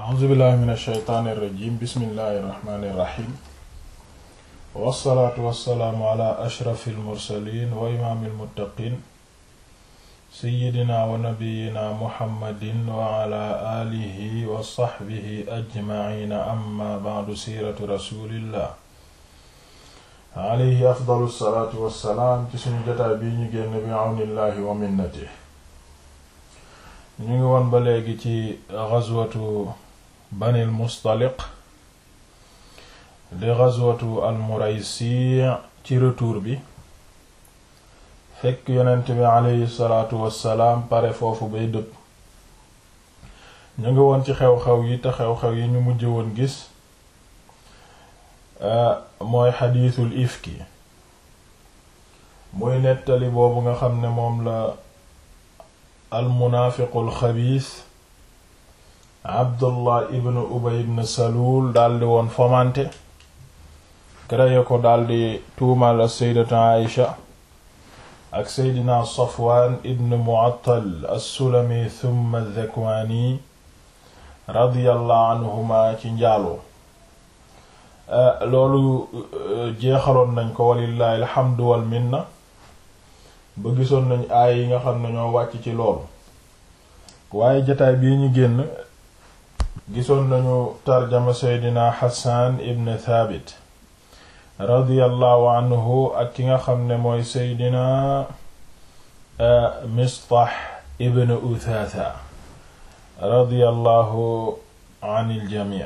a'uuzu billahi min alsheytaani irrajim bismillahi irrahmani irrahim wassalaatu wassalaamu ala ashrafi almursalin wa imaami almuttaqin seyidina wa nabiyina muhammadin wa ala alihi wa saxbihi ajmaciina amma bacdu siiratu rasulillah alayhi afdalu salaatu wassalaam ci suñu jotaay bii ñu génn bi awnillahi wa minnati ñu ngi woon ba léegi ci gazwatu banil mustaliq di gazwatu al muraysi ci retour bi fekk yonent bi aleyhi salaatu wassalaam pare foofu bay dëpp ñu ngi woon ci xew-xew yi te xew-xew yi ñu mujj woon gis mooy xadiisul ifki muy nettali boobu nga xam ne moom la al munaafiqul xabiis abdullah ibn ubay ibn salul daldi woon fomante créé ko daldi tuumal as-sayyidatu aïsha ak seydina safwaan ibn mu'attal as-sulami thumma adh-dhakwani radiyallahu anhuma ci njaaloo loolu jeexaloon nañ ko walillahi alhamdu wal minna ba gisoon nañ aay yi nga xam ne ñoo wàcc ci loolu waaye jataay bii ñu génn gisoon nañu tarjama seydina Hassan ibn Thabit radiyallahu anhu ak ki nga xam ne mooy seydina Mistah ibn Uthatha radiyallahu anil jamii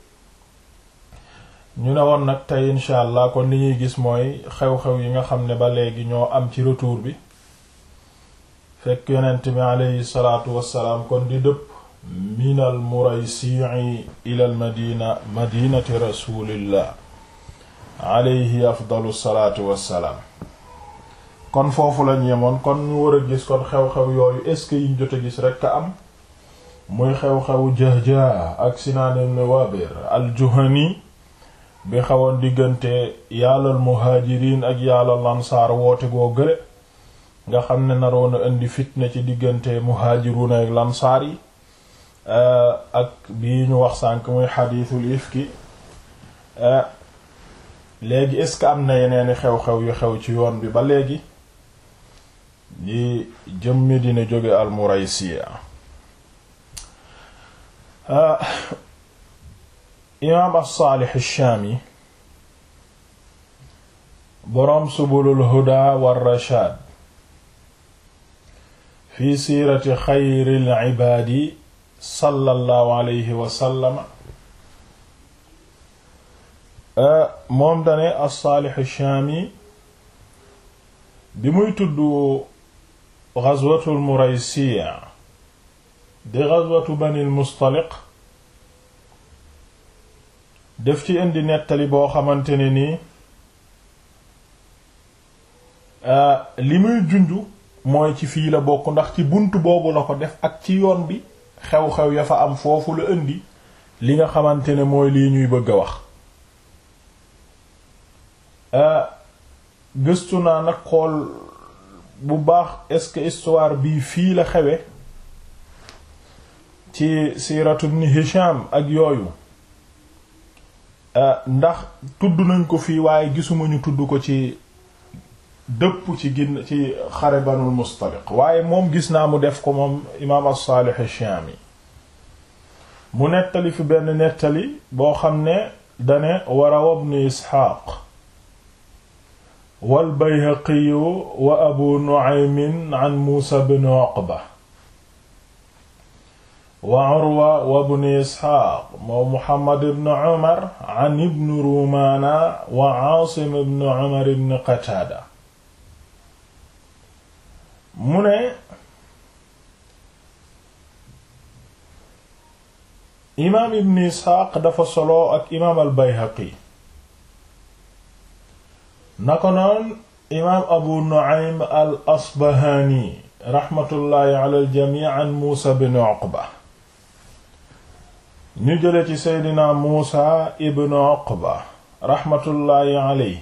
ñu ne woon nag tey incha allah kon li ñuy gis mooy xew-xew yi nga xam ne ba léegi ñoo am ci retour bi fekk yonent bi aleyhi salaatu wassalaam kon di dëpp minal muraysi'i ilal madina madinati rasulillah aleyhi afdalu salaatu wassalaam kon foofu lañ yemoon kon ñu war a gis kon xew-xew yooyu est-ce que yiñ jot a gis rekk a am muy xew-xewu Jahja ak Sinaan ibn Wabir al-Juhani bi xawoon diggante yàllal muhaajiriin ak yàllal ansaar woote goo gële nga xam ne naroon a indi fitna ci diggante muhaajiruuna ak lansaar yi ak bii ñu wax sànk muy xadiisul ifki léegi est-ce que am na yeneeni xew-xew yu xew ci yoon bi ba léegi di jëmmi dina jóge al Muraysiya imaam as-Saalih ash-Shaami boroom subulul huda war rashaad fi siirati xayril ibaadi sallallahu alayhi wa sallam moom dane as-Saalih ash-Shaami bi muy tudd gazwatul Muraysiya di gazwatu Banil Mustaliq def ci indi nettali boo xamante ne nii li muy junju mooy ci fii la bokk ndax ci bunt boobu la ko def ak ci yoon bi xew-xew ya fa am foofu la indi li nga xamante ne mooy lii ñuy bëgg a wax gëstu naa nag xool bu baax est-ce que histoire bii fii la xewe ci siiratu ibn Hisham ak yooyu ndax tudd nañ ko fii waaye gisuma ñu tudd ko ci dëpp ci ginn ci xare banul mustaliq waaye moom gis naa mu def ko moom imaam as-Salih ash-Shami mu nettali fi benn nettali boo xam ne dane warawa ibn Isxaaq wal Bayhaqi wa Abu Nu'aym an Muusa ibn Uqba wa Urwa wa ibn Isxaaq moo Muhammad ibn Umar an ibn Rumaana wa Aasim ibn Umar ibn Qataada mu ne imaam ibn Isxaaq dafa solo ak imaam al Bayhaqi na ko noon imaam Abu Nu'aym al Asbahaani raxmatullaahi ala al jamii an Muusa ibn Uqba ñu jële ci seydina muusa ibn uqba raxmatullaahi aley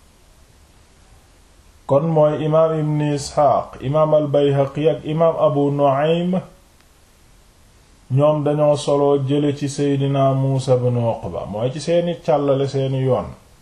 kon mooy imaam ibn isxaaq imaam al bayhaqi ak imaam abu nu'aym ñoom dañoo solo jële ci seydina muusa ibn uqba mooy ci seeni càllale seeni yoon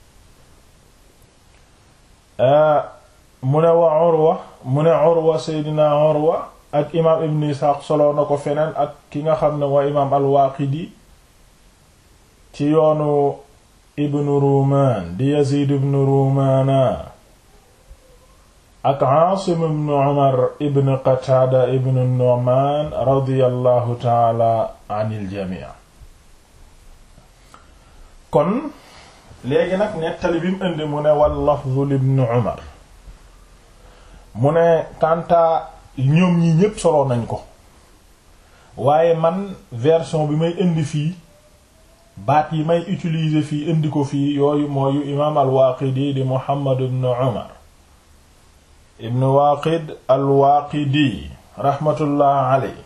mu ne wa urwa mu ne urwa seydina urwa ak imaam ibn isxaaq solo na ko feneen ak ki nga xam ne mooy imaam al-waaqidi ci yoonu ibn ruumaan di yazid ibn ruumaana ak aasim ibn umar ibn qataada ibn nu'maan radiyallahu taala anil jamii kon léegi nag nettali bi mu indi mu ne wal lafzu ibn umar mu ne kanta ñoom ñi ñépp solo nañ ko waaye man version bi may indi fii baat yi may utiliser fii indi ko fii yooyu mooyu imaam al-Waaqidi di Muhammad ibn Umar ibn Waaqid al-Waaqidi rahmatullah aley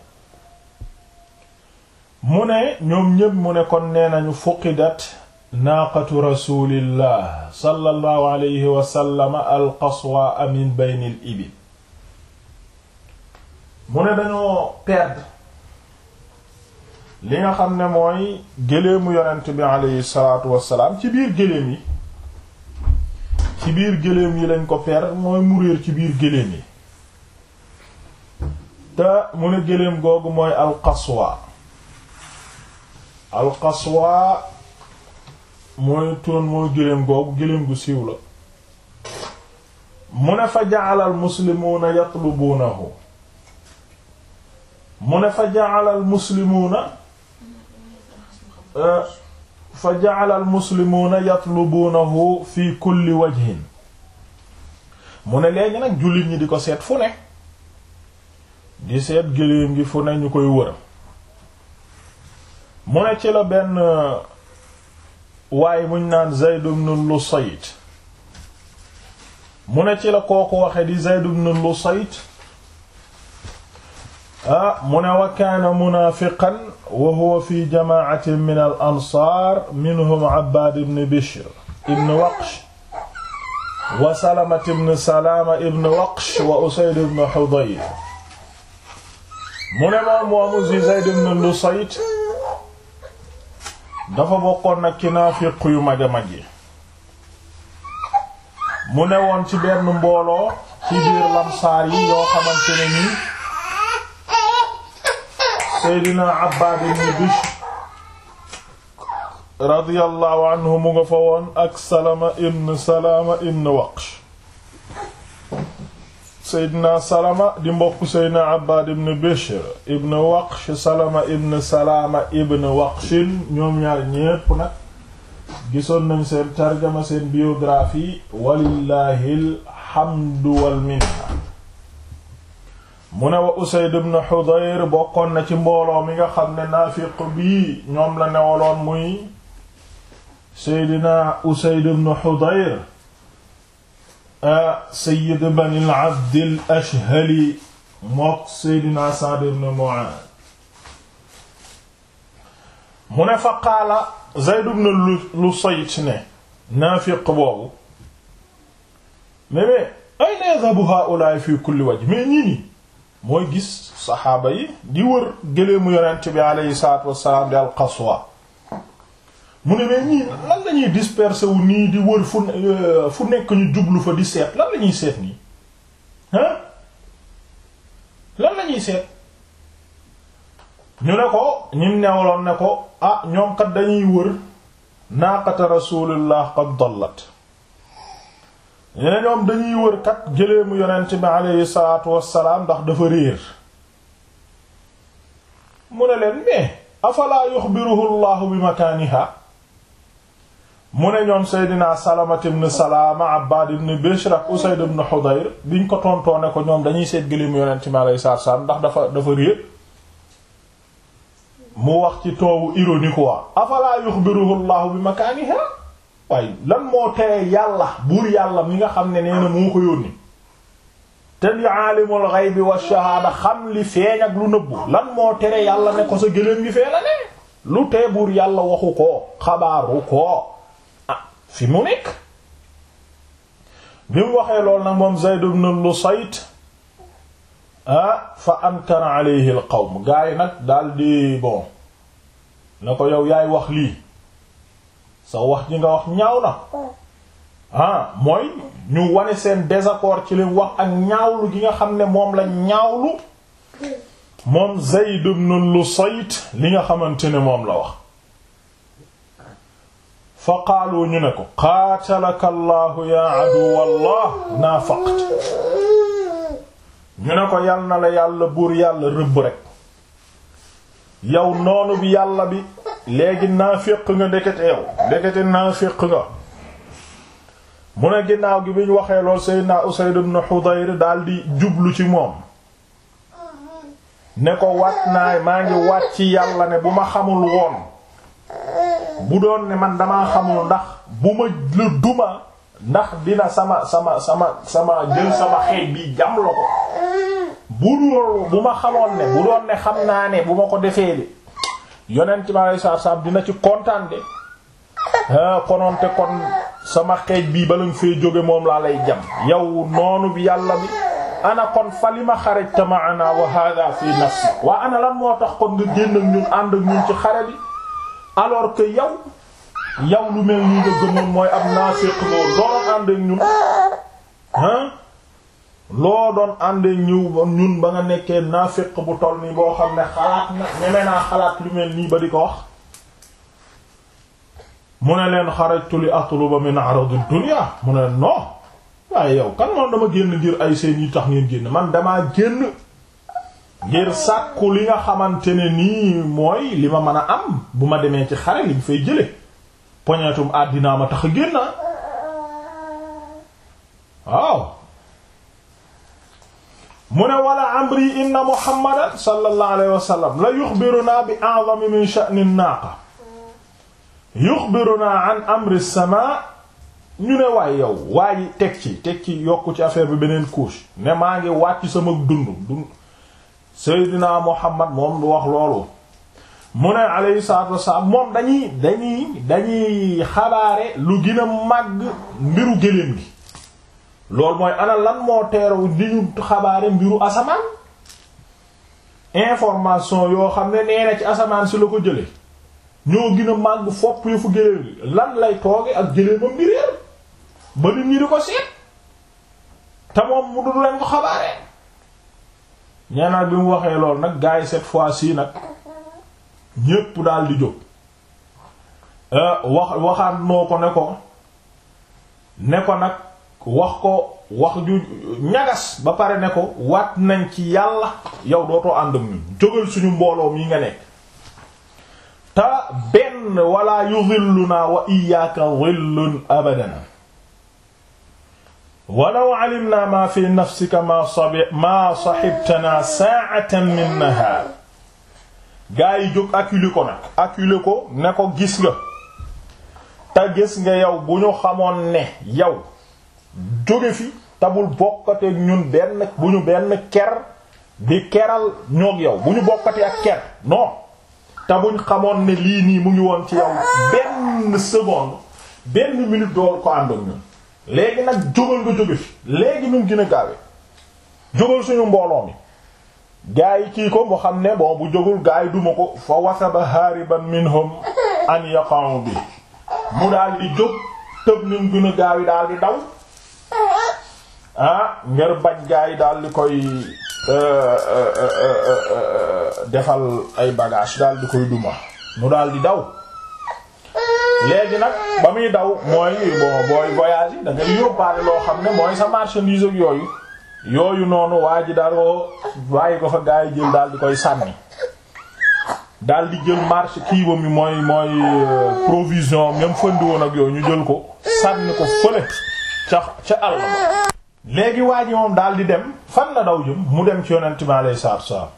mu ne ñoom ñépp mu ne kon nee nañu fuqidat naaqatu rasulillah sallallahu alayhi wa sallam al-qaswa min bayni al-ibil mu ne dañoo perdre li nga xam ne mooy géléemu yonent bi aleyhi salaatu wassalaam ci biir géléem yi ci biir géléem yi lañ ko perdre mooy mu réer ci biir géléem yi te mu ne géléem googu mooy alqaswa alqaswa mooy turon mooy géléem googu géléem gu siiw la mu ne fa ja'ala al muslimuuna yatlubuunahu mu ne fa ja'ala al muslimuuna fa ja'ala al muslimuuna yatlubuunahu fi kulli wajhin mu ne léegi nag jullit ñi di ko seet fu ne di seet géléem gi fu ne ñu koy wër mu ne ci la benn waaye muñ naan Zayd ibn Lusayt mu ne ci la kooku waxe di Zayd ibn Lusayt ah mu ne wa kaana munaafiqan wa huwa fi jamaacatin min al ansaar minhum Abbaad ibn Bishr ibn Waqsh wa Salamat ibn Salaama ibn Waqsh wa Usayd ibn Hudayr mu ne moom moomu si Zayd ibn Lusayt dafa bokkoon nag ci naafiq yu mag a mag yi mu ne woon ci benn mbooloo ci biir lamsaar yi yoo xamante ne nii Seydina Abbaad ibn Bishr radiyallahu anhu mu nga fa woon ak Salama ibn Salama ibn Waqsh Seydina Salama di mbokk Seydina Abbaad ibn Bishr ibn Waqsh Salama ibn Salama ibn Waqshin ñoom ñaar ñépp nag gisoon nañ seen tarjama seen biographie walillahi alhamdu wal minna mu ne wa Usayd ibn Hudayr bokkoon na ci mbooloo mi nga xam ne naafiq bii ñoom la newaloon muy Seydina Usayd ibn Hudayr Sayyid bani al-Abd al-Ashhali mook Seydina Sa'd ibn Mu'adh mu ne fa qaala Zayd ibn Lusayt ne naafiq boobu mais mais ayna yadhabu haa'ulaa'i fi kulli wajh mais ñii nii mooy gis saxaaba yi di wër gëleemu yonent bi aleyhi salaatu wassalaam di al-Qaswa mu ne mais ñii lan lañuy disperser wu nii di wër fu fu nekk ñu jublu fa di seet lan lañuy seet nii hein lan lañuy seet ñu ne ko ñim newloon ne ko ah ñoom kat dañuy wër naaqata rasulillah qad dallat ñene ñoom dañuy wër kat gëleemu yonent bi aleyhi salaatu wassalaam ndax dafa réer mu ne leen mais afalaa yuxbiruhu llahu bi makaaniha mu ne ñoom seydina salamat ibn salaama abbaad ibn bishr ak usayd ibn hudayr biñ ko tontoone ko ñoom dañuy seet gëleemu yonent bi aleyhi salaatu wassalaam ndax dafa dafa réer mu wax ci toowu ironie quoi afalaa yuxbiruhu llahu bi makaaniha waaye lan moo tere yàlla buur yàlla mi nga xam ne nee na moo ko yónni te di aalimul ghaybi wa shahaada xam li feeñ ak lu nëbbu lan moo tere yàlla ne ko sa gëléem gi fee la ne lu tee buur yàlla waxu ko xabaaru ko ah fi mu nekk bi mu waxee lool nag moom Zayd ibn Lusayt ah fa ankara alayhi al qawm gaa yi nag daal di bon na ko yow yaay wax lii sa wax ji nga wax ñaaw na ah mooy ñu wane seen désaccord ci li wax ak ñaawlu gi nga xam ne moom la ñaawlu moom Zayd ibn Lusayt li nga xamante ne moom la wax fa qaalu ñu ne ko qaatalaka allahu ya aduwallah naafaqt ñu ne ko yal na la yàlla buur yàlla rëbb rek yow noonu bi yàlla bi léegi naafiq nga ndekete yow ndekete naafiq nga mu ne ginnaaw gi bi ñu waxee lool Seydina Usayd ibn Hudayr daldi jublu ci moom ne ko wat naa maa ngi wat ci yàlla ne bu ma xamul woon bu doon ne man damaa xamul ndax bu ma la duma ndax dina sama sama sama sama jël sama xeej bi jam la ko bu dul bu ma xamoon ne bu doon ne xam naa ne bu ma ko defee de yonent ma lay saar saam dina ci kontaan de ah konoonte kon sama xeej bii bala nga fee jóge moom laa lay jam yow noonu bi yàlla bi ana kon fa li ma xarajta ma'ana wa hadha fi nafsi waa ana lan moo tax kon nga génn ak ñun ànd ak ñun ci xare bi alors que yow yow lu mel nii nga gëmoon mooy ab naafiq loo doon ànd ak ñun ah loo doon ànd ak ñun ba nga nekkee naafiq bu toll nii boo xam ne xalaat na ñeme naa xalaat lu mel nii ba di ko wax mu ne leen xarajtu li atluba min arad ad-dunya mu ne non waaye yow kan moom dama génn ngir ay seen yi tax ngeen génn man damaa génn ngir sàkku li nga xamante ne nii mooy li ma mën a am bu ma demee ci xare liñ fay jële poñetum àddinaa ma tax a génn waaw mu ne wala amri inna muhammadan sallallahu alayhi wa sallam la yuxbiruna bi a'zami min sha'ni an-naqa yuxbiruna an amri as-samaa ñu ne waay yow waa ji teg ci teg ci yokku ci affaire bi beneen couche ne maa ngi wàcc sama dund dund Seydina Muhammad moom du wax loolu mu ne alayhi salaatu wassalaam moom dañuy dañuy dañuy xabaare lu gën a màgg mbiru gëléem gi loolu mooy ana lan moo teeru di ñu xabaare mbiru asamaan information yoo xam ne nee na ci asamaan si la ko jële ñoo gën a màgg fopp yu fu gëléem gi lan lay tooge ak gëléemam bi réer ba nit ñi di ko seet te moom mu du leen ko xabaare ñeenaat bi mu waxee lool nag gars yi cette fois-ci nag ñépp daal di jóg wax waxaat noo ko ne ko ne ko nag wax ko wax ju ñagas ba pare ne ko wat nañ ci yàlla yow dootoo ànd ak ñun jógal suñu mbooloo mi nga nekk te benn wala yudhilluna wa iyyaka dhillun abadan walaw alimna ma fi nafsika ma sabi ma sahibtana sa'atan min nahar gaa yi jóg acculé ko nag acculé ko ne ko gis nga te gis nga yow bu ñu xamoon ne yow jóge fi tabul bokkate ñun benn bu ñu benn ker di keral ñoog yow bu ñu bokkate ak ker non te buñ xamoon ne lii nii mu ngi woon ci yow benn seconde benn minute dool ko ànd ak ñun léegi nag jógal nga jóge fi léegi nu mu gën a gaawe jógal suñu mbooloo mi gaa yi kii ko mu xam ne bon bu jógul gaa yi duma ko fa wasaba hariban minhum an yaqa'u bi mu daal di jóg tëb ni mu gën a gaaw yi daal di daw ah ngir bañ gaa yi daal di koy defal ay bagage daal di koy duma mu daal di daw léegi nag ba muy daw mooy bon booy voyage yi da ngay yóbbaale loo xam ne mooy sa marchandise ak yooyu yooyu noonu waa ji daal bàyyi ko fa gaa yi jël daal di koy sànni daal di jël marché kiiba mi mooy mooy provision même fëndi woon ak yooyu ñu jël ko sànni ko fële ca ca àll ba léegi waa ji moom daal di dem fan la daw jëm mu dem ci yonent mi alayhi salaatu salaam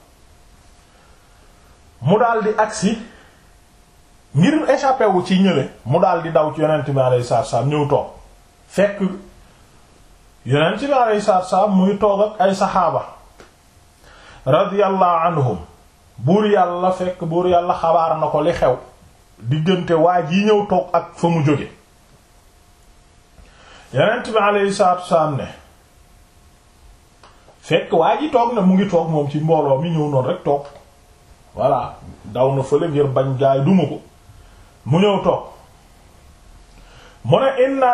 mu daal di agsi ngir échappé wu ci ñële mu daal di daw ci yonent mi alayhi salaatu salaam ñëw toog fekk yonent bi alayhi salaatu salaam muy toog ak ay saxaaba radiyallahu anhum buur yàlla fekk buur yàlla xabaar na ko li xew diggante waa ji ñëw toog ak fa mu jóge yonent bi alayhi salaatu salaam ne fekk waa ji toog na mu ngi toog moom ci mbooloo mi ñëw noonu rek toog voilà daw na fële ngir bañ gaay duma ko mu ñëw toog mu ne inna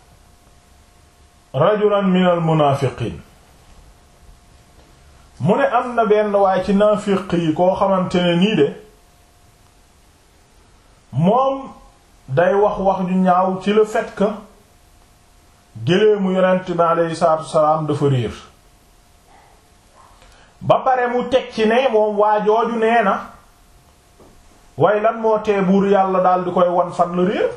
rajulan min al munaafiqiin mu ne am na benn waaye ci naafiq yi koo xamante ne nii de moom day wax wax ju ñaaw ci le fait que géléemu yonent bi aleyhi salaatu wasalaam dafa réer ba pare mu teg ci ne moom waa jooju nee na waaye lan moo tee buur yàlla daal di koy wan fan la réer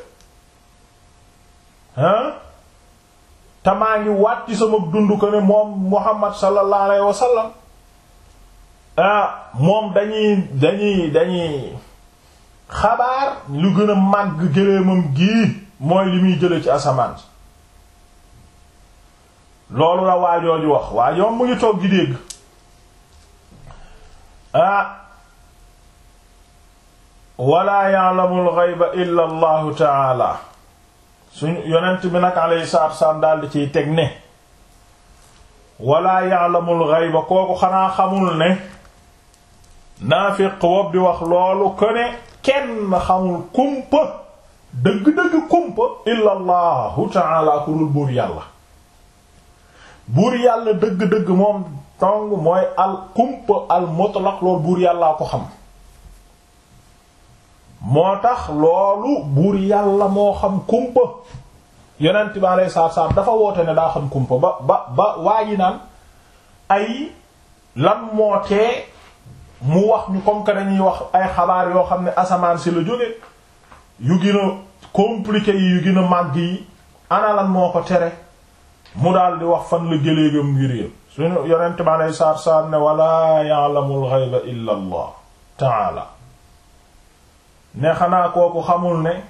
hein te maa ngi waat ci sama dund ko ne moom Muhammad sallallahu alayhi wa sallam ah moom dañuy dañuy dañuy xabaar lu gën a màgg géléemam gii mooy li muy jële ci asamaan loolu la waajooju wax waajoom mu ngi toog di dégg ah wala ya'lamul ghayba illa allahu taala suñu yonent bi nag alayhi salaatu wassalaam daal di ciy teg ne wala ya'lamul ghayba kooku xanaa xamul ne naafiq wob di wax loolu ko ne kenn xamul kumpa dëgg-dëgg kumpa illa allahu taala ku dul buur yàlla buur yàlla dëgg-dëgg moom tong mooy al kumpa al mutlaq loolu buur yàllaa ko xam moo tax loolu buur yàlla moo xam kumpa yonent bi alayhi salaatu salaam dafa woote ne daa xam kumpa ba ba ba waa ji naan ay lan moo tee mu wax ñu comme que dañuy wax ay xabaar yoo xam ne asamaan si la jóge yu gën a compliqué yi yu gën a màgg yi ana lan moo ko tere mu daal di wax fan la gëléegam ngir yëpp suñu yonent bi alayhi salaatu salaam ne wala ya'lamul ghayba illa allah ta'ala ne xanaa kooku xamul ne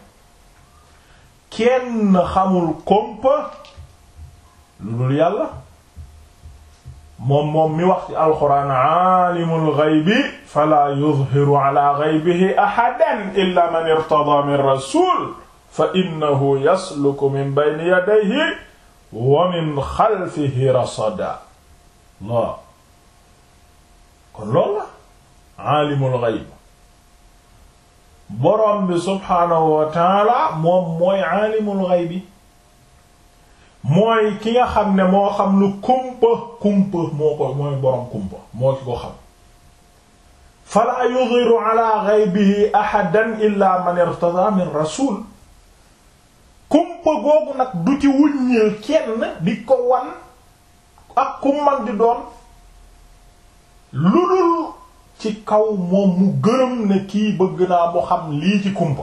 kenn xamul kompa lu dul yàlla moom moom mi wax ci alxuraan aalimul ghaybi fala yuzhiru ala ghaybihi ahadan illa man irtada min rasul fa innahu yasluku min bayni yadayhi wa min xalfihi rasada la kon loolu la aalimul ghayb borom bi subhaanahu wa taala moom mooy aalimul ghaybi mooy ki nga xam ne moo xam lu kumpa kumpa moo ko mooy borom kumpa moo ki ko xam fala yudhiru ala ghaybihi ahadan illa man irtada min rasul kumpa googu nag du ci wuññil kenn di ko wan ak ku man di doon lu dul ci kaw moom mu gërëm ne kii bëgg naa mu xam lii ci kumpa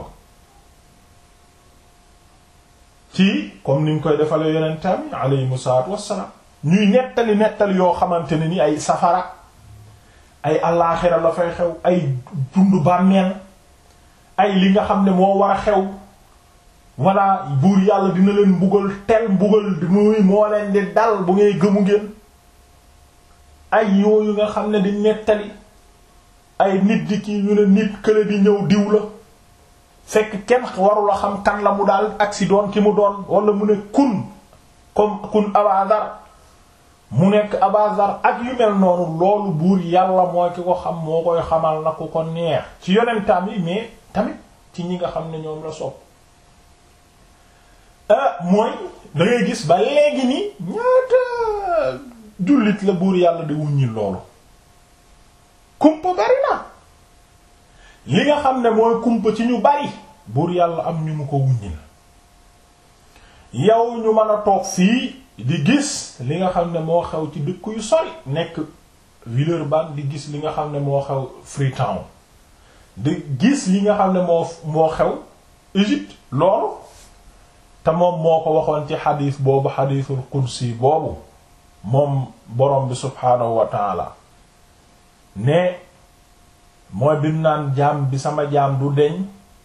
ci comme niñ koy defalee yonentam yi aleyhimu salaatu wassalaam ñuy nettali nettali yoo xamante ne ni ay safara ay allaaxira la fay xew ay dund bàmmeel ay li nga xam ne moo war a xew walla buur yàlla dina leen mbugal tel mbugal di muy moo leen di dal bu ngay gëmu ngeen ay yooyu nga xam ne di nettali ay nit di ki ñu ne nit kële di ñëw diw la fekk kenn warula xam kan la mu daal agsi doon ki mu doon wala mu ne kun comme kun abazar mu nekk abazar ak yu mel noonu loolu buur yàlla mooy ki ko xam moo koy xamal na ku ko neex ci yonentam yi mais tamit ci ñi nga xam ne ñoom la sopp mooy da ngay gis ba léegi ni ñaata jullit la buur yàlla di wuññil loolu kumpa bari na li nga xam ne mooy kumpa ci ñu bari buur yàlla am ñu mu ko wuññil yow ñu mën a toog fii di gis li nga xam ne moo xew ci dëkk yu sori nekk Villeurbanne di gis li nga xam ne moo xew Freetown di gis li nga xam ne moo moo xew Égypte loolu te moom moo ko waxoon ci xadiis boobu xadiisul qudsi boobu moom borom bi subhaanahu wa taala ne mooy bim naan jaam bi sama jaam du deñ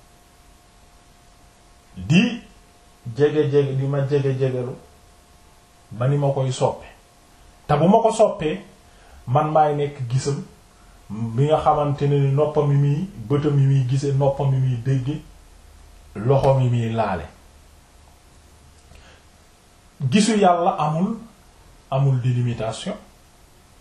di jege-jege di ma jege-jegelu ba ni ma koy soppe te bu ma ko soppee man maay nekk gisam bi nga xamante ne ni noppam yi muy bëtam yi muy gise noppam yi muy dégge loxom yi muy laale gisu yàlla amul amul délimitation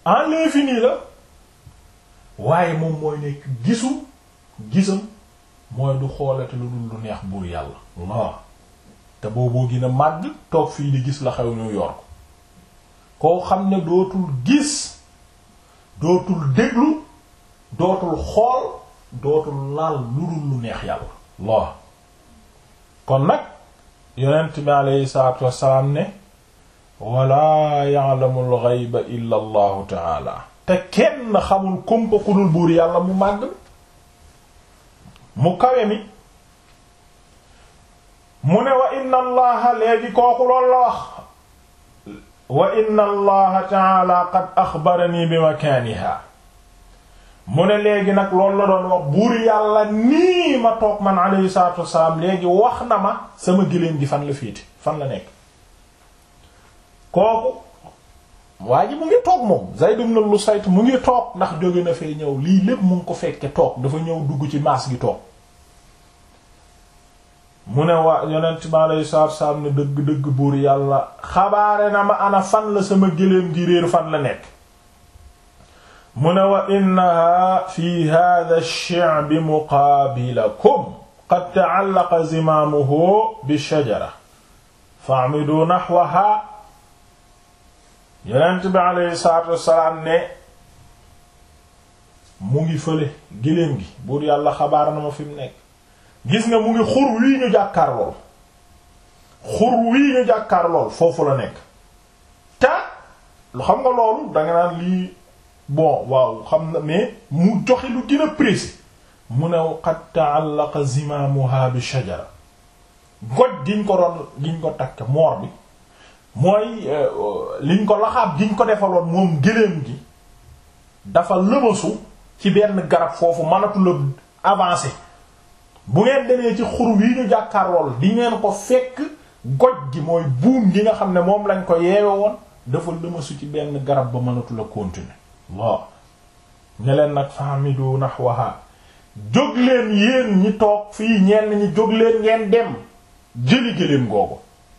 en l'infini la waaye moom mooy nekk gisu gisam mooy du xoolate lu dul lu neex buur yàlla Allah te booboo gën a màgg toog fii di gis la xew New York koo xam ne dootul gis dootul déglu dootul xool dootul laal lu dul lu neex yàlla Allah kon nag yonent bi aleyhi salaatu wassalaam ne wala ya'lamu al-ghayba illa allahu taala te kenn xamul kumpa ku dul buur yàlla mu màgg mu kawe mi mu ne wa inna allaha léegi kooku loolu la wax wa inna allaha taala qad axbarani bi makaaniha mu ne léegi nag loolu la doon wax buur yàlla nii ma toog man alayhi salaatu wassalaam léegi wax na ma sama gëléem gi fan la féete fan la nekk kooku waa ji mu ngi toog moom Zayd ibn Lusayt mu ngi toog ndax jóge na fee ñëw lii lépp mu ngi ko fekke toog dafa ñëw dugg ci maas gi toog mu ne waa yonent bi alayhi salaatu wassalaam ne dëgg-dëgg buur yàlla xabaare na ma ana fan la sama gëléem gi réer fan la nekk mu ne wa innaha fi hadha ash-shi'bi muqaabilakum qad ta'allaqa zimaamuhu bi-shajara fa'midu nahwaha yonent bi alayhi salaatu wassalaam ne mu ngi fële gëléem gi buur yàlla xabaar na ma fi mu nekk gis nga mu ngi xur wii ñu jàkkaar lool xur wii ñu jàkkaar lool foofu la nekk te lu xam nga loolu danga naan lii bon waaw xam na mais mu joxe lu gën a précis mu ne qad ta'allaqa zimaamuha bi shajara goj giñ ko doon giñ ko takk moor bi mooy liñ ko laxaab giñ ko defaloon moom gëléem gi dafa lëmasu ci benn garab foofu mënatula avancer bu ngeen demee ci xur wi ñu jàkkaarlool di ngeen ko fekk goj gi mooy buum gi nga xam ne moom lañ ko yeewe woon dafa lëmasu ci benn garab ba mënatula continuer waaw ne leen nag fahamidu nahwaha jóg leen yéen ñi toog fii ñenn ñi jóg leen ngeen dem jëli gëléem googu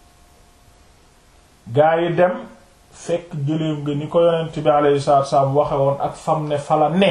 gaa yi dem fekk gëléem nga ni ko yonent bi alayhi salaatu wasallam waxe woon ak fam ne fala ne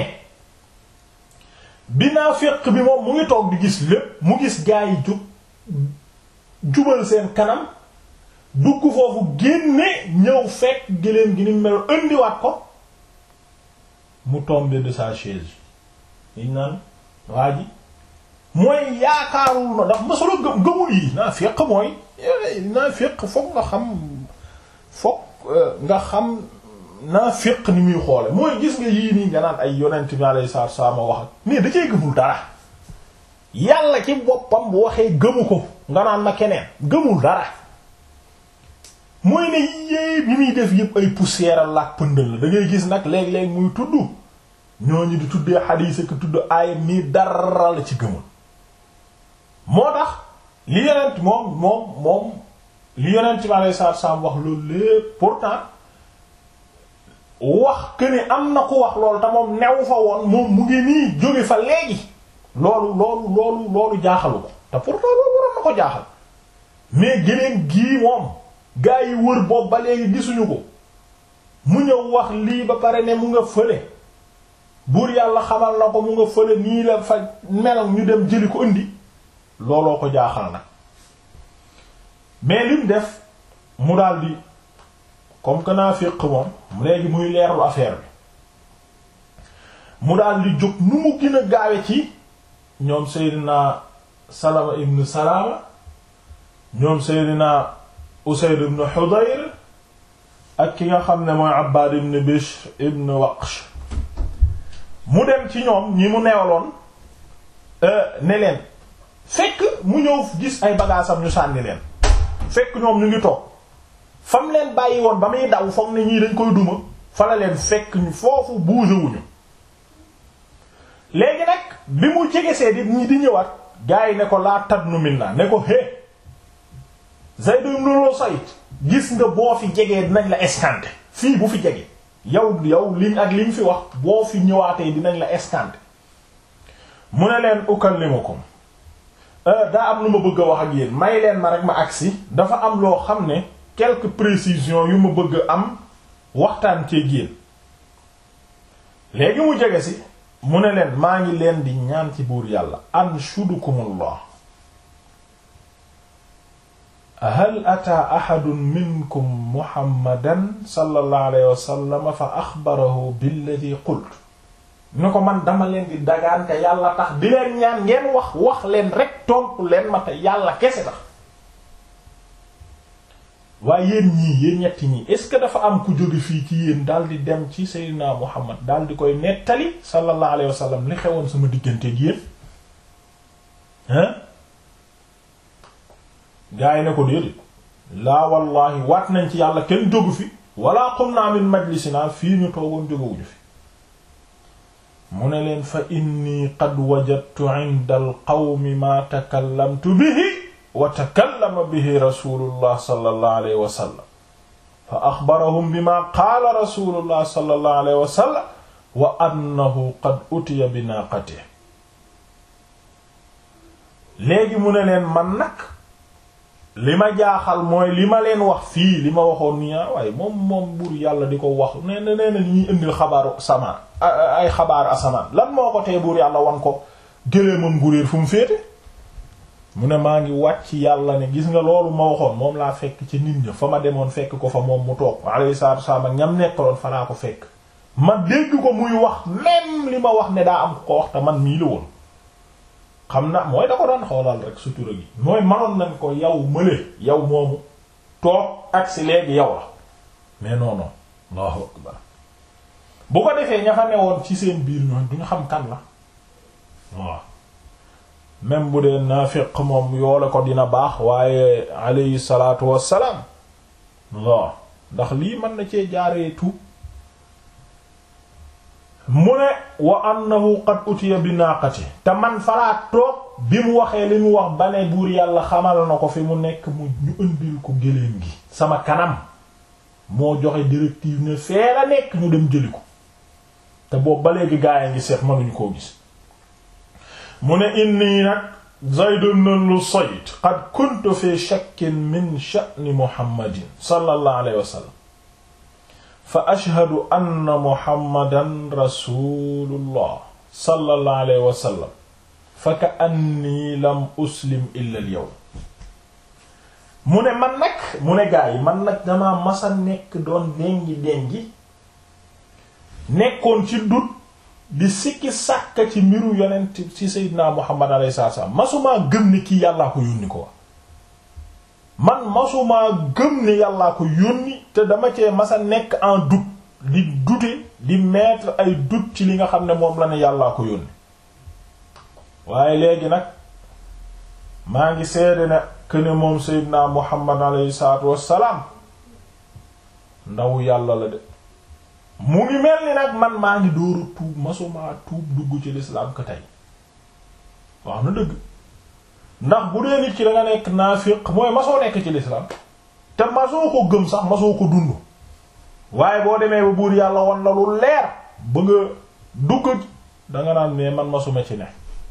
bi naafiq bi moom mu ngi toog di gis lépp mu gis gaa yi jub jubal seen kanam dugg foofu génne ñëw fekk gëléem gi ni mel indiwaat ko mu tombé de sa chaise yiñ naan waa ji mooy yaakaarul na ndax masula gëm gëmul yi naafiq mooy naafiq fokk nga xam fokk nga xam naafiq ni muy xoole mooy gis nga yii nii nga naan ay yonent bi alayhi salaatu wasallam wax ak mais da cee gëmul dara yàlla ci boppam bu waxee gëmu ko nga naan na keneen gëmul dara mooy ne yéey bi muy def yépp ay poussière la ak pëndal la da ngay gis nag léeg-léeg muy tudd ñooñu di tuddee xadiis ak tudd aayam nii dara la ci gëmul moo tax li yonent moom moom moom li yonent bi alayhi salaatu wasallam wax loolu lépp pourtant wax que ne am na ku wax loolu te moom new fa woon moom mu ngi nii jóge fa léegi loolu loolu loolu loolu jaaxalu ko te pourtant loolu waroon na ko jaaxal mais geneen gii moom gaa yi wër boobu ba léegi gisuñu ko mu ñëw wax lii ba pare ne mu nga fële buur yàlla xamal na ko mu nga fële nii la fa mel ñu dem jëli ko indi looloo ko jaaxal nag mais lim def mu daldi comme que naafiq moom léegi muy leerlu affaire bi mu daldi jóg nu mu gën a gaawe ci ñoom Seydina Salama ibn Salama ñoom Seydina Usayd ibn Hudayr ak ki nga xam ne mooy Abbad ibn Bishr ibn Waqsh mu dem ci ñoom ñi mu neewaloon ne leen fekk mu ñëw gis ay bagaasam ñu sànni leen fekk ñoom ñu ngi toog fam leen bàyyi woon ba muy daw foog ne ñii dañ koy duma fa la leen fekk ñu foofu bougé wuñu léegi nag bi mu jegesee di ñi di ñëwaat gars yi ne ko laa tadnu minna ne ko hé Zayd ibn Lusayt gis nga boo fi jegee dinañ la escanter fii bu fi jege yow yow liñ ak liñ fi wax boo fi ñëwaatee dinañ la escanter mu ne leen ukallimukum daa am lu ma bëgg a wax ak yéen may leen ma rek ma agsi dafa am loo xam ne quelques précisions yu ma bëgg am waxtaan cee yéen léegi mu jege si mu ne leen maa ngi leen di ñaan ci buur yàlla anshudukumullah hal ataa ahadun minkum muhammadan sallallahu alayhi wa sallam fa axbarahu billadi qult ni ko man dama leen di dagaan te yàlla tax di leen ñaan ngeen wax wax leen rek tontu leen ma te yàlla kese tax waaye yéen ñii yéen ñetti ñii est ce que dafa am ku jóge fii ci yéen daal di dem ci seydina muhammad daal di koy nettali sallallahu alayhi wa sallam li xewoon sama diggante gi yéen hein gaa yi ne ko déedéet laa wallahi waat nañ ci yàlla kenn jógu fi wala qumna min majlisina fii ñu toogoon jógewuñu fi mu ne leen fa inni qad wajadtu inda al qawmi ma takallamtu bihi wa takallama bihi rasulullah sallallahu alayhi wa sallam fa axbarahum bima qaala rasulullah sallallahu alayhi wa sallam wa annahu qad utiya bi naaqatihi léegi mu ne leen man nag li ma jaaxal mooy li ma leen wax fii li ma waxoon nii waaye moom moom buur yàlla di ko wax nee na nee na li ñuy indil xabaaru samaan ay xabaaru asamaan lan moo ko tee buur yàlla wan ko gëléemam guréer fu mu féete mu ne maa ngi wàcc yàlla ne gis nga loolu ma waxoon moom laa fekk ci nit ña fa ma demoon fekk ko fa moom mu toog alayhi salaatu wasallam ak ñam nekkaloon fa laa ko fekk ma dégg ko muy wax même li ma wax ne daa am ko wax te man mii la woon xam na mooy da ko doon xoolal rek sutura gi mooy manoon nañ ko yow mële yow moomu toog ak si léegi yow la mais non non Allahu akbar bu ko defee ña fa newoon ci seen biir ñooñ duñu xam kan la waaw même bu dee naafiq moom yoole ko dina baax waaye alayhi salaatu wassalaam waaw ndax lii mën na cee jaaree tuub mu ne wa annahu qad utiya bi naaqati te man falaa toog bi mu waxee li mu wax ba ne buur yàlla xamal na ko fi mu nekk mu ñu ëndil ko géléem gi sama kanam moo joxe directive ne fee la nekk ñu dem jëli ko te boobu ba léegi gaaya ngi seet mënuñu koo gis mu ne inni nag Zayd ibn Lusayd qad kuntu fi shakkin min sha'ni Muhammadin sallallahu alayhi wa sallam fa ashhadu anna Muhammadan rasulullah sallallahu alayhi wa sallam fa ka'anni lam uslim illa al-yawm mu ne man nag mu ne gaa yi man nag damaa masa nekk doon dengi dengi nekkoon ci dut di sikki sàkka ci mbiru yonent ci Seydina Muhammad alayhi salaam masumaa gëm ni kii yàllaa ko yónni ko man masumaa gëm ni yàllaa ko yónni te dama cee masa nekk en doute di douter di mettre ay doute ci li nga xam ne moom la ne yàllaa ko yónni waaye léegi nag maa ngi seede ne këne moom Seydina Muhammad alayhi salaatu wassalaam ndaw yàlla la de mu ngi mel ni nag man maa ngi dóoru tuub masumaa tuub dugg ci lislaam ko tey wax na dëgg ndax bu dee nit ki da nga nekk naafiq mooy masoo nekk ci lislaam te masoo ko gëm sax masoo ko dund waaye boo demee ba buur yàlla wan la lu leer ba nga dugg danga naan mais man masuma ci ne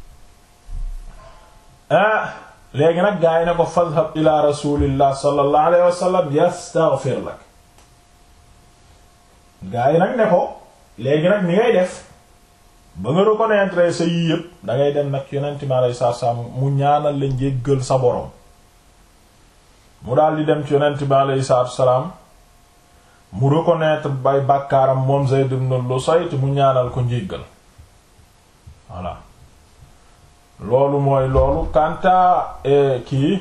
ah léegi nag gaa yi ne ko fadhab ila rasulillah sallallahu alayhi wa sallam yastaghfir lak gaa yi nag ne ko léegi nag ni ngay def ba nga reconnaître sa yii yëpp da ngay dem nag yonent mi alayhi salaatu salaam mu ñaanal la njéggal sa borom mu daal di dem ci yonent mi alayhi salaatu salaam mu reconnaître bay bàkkaaram moom Zayd ibn Lusayt mu ñaanal ko njéggal voilà loolu mooy loolu kanta kii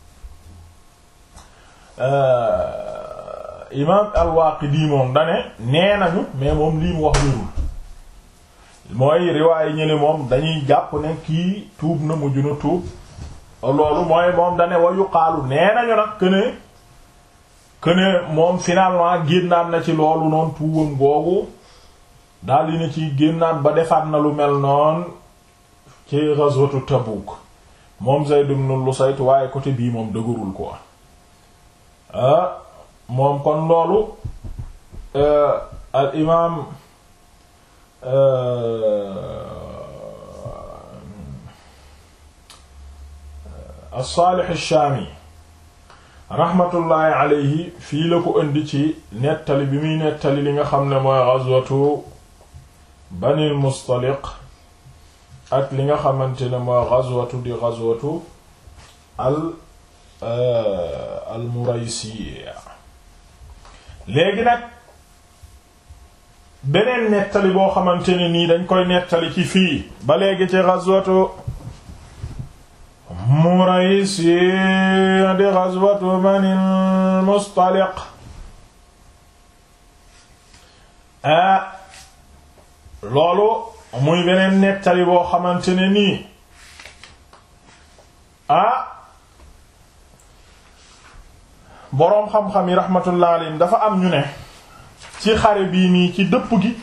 imaam al-Waaqidi moom dane nee nañu mais moom lii mu wax wérul mooy riwaay ñële moom dañuy jàpp ne kii tuub na mujj na tuub loolu mooy moom dane wa yuqaalu nee nañu nag këne këne moom finalement génnaat na ci loolu noonu tuubam googu daldi na ci génnaat ba defaat na lu mel noonu ci ghazwatu Tabuk moom Zayd ibn Lusayt waaye côté bii moom dëgërul quoi ah moom kon loolu al imaam as-Salih ash-Shami rahmatullahi alayhi fii la ko indi ci nettali bi muy nettali li nga xam ne mooy ghazwatu banil mustaliq ak li nga xamante ne mooy ghazwatu di ghazwatu al al muraysiya léegi nag beneen nettali boo xamante ne nii dañ koy nettali ci fii ba léegi ci ghazwatu muraysiya di ghazwatu banil mustaliq ah loolu muy beneen nettali boo xamante ne nii ah boroom xam-xam yi rahmatullah alayhim dafa am ñu ne ci xare bii nii ci dëpp gi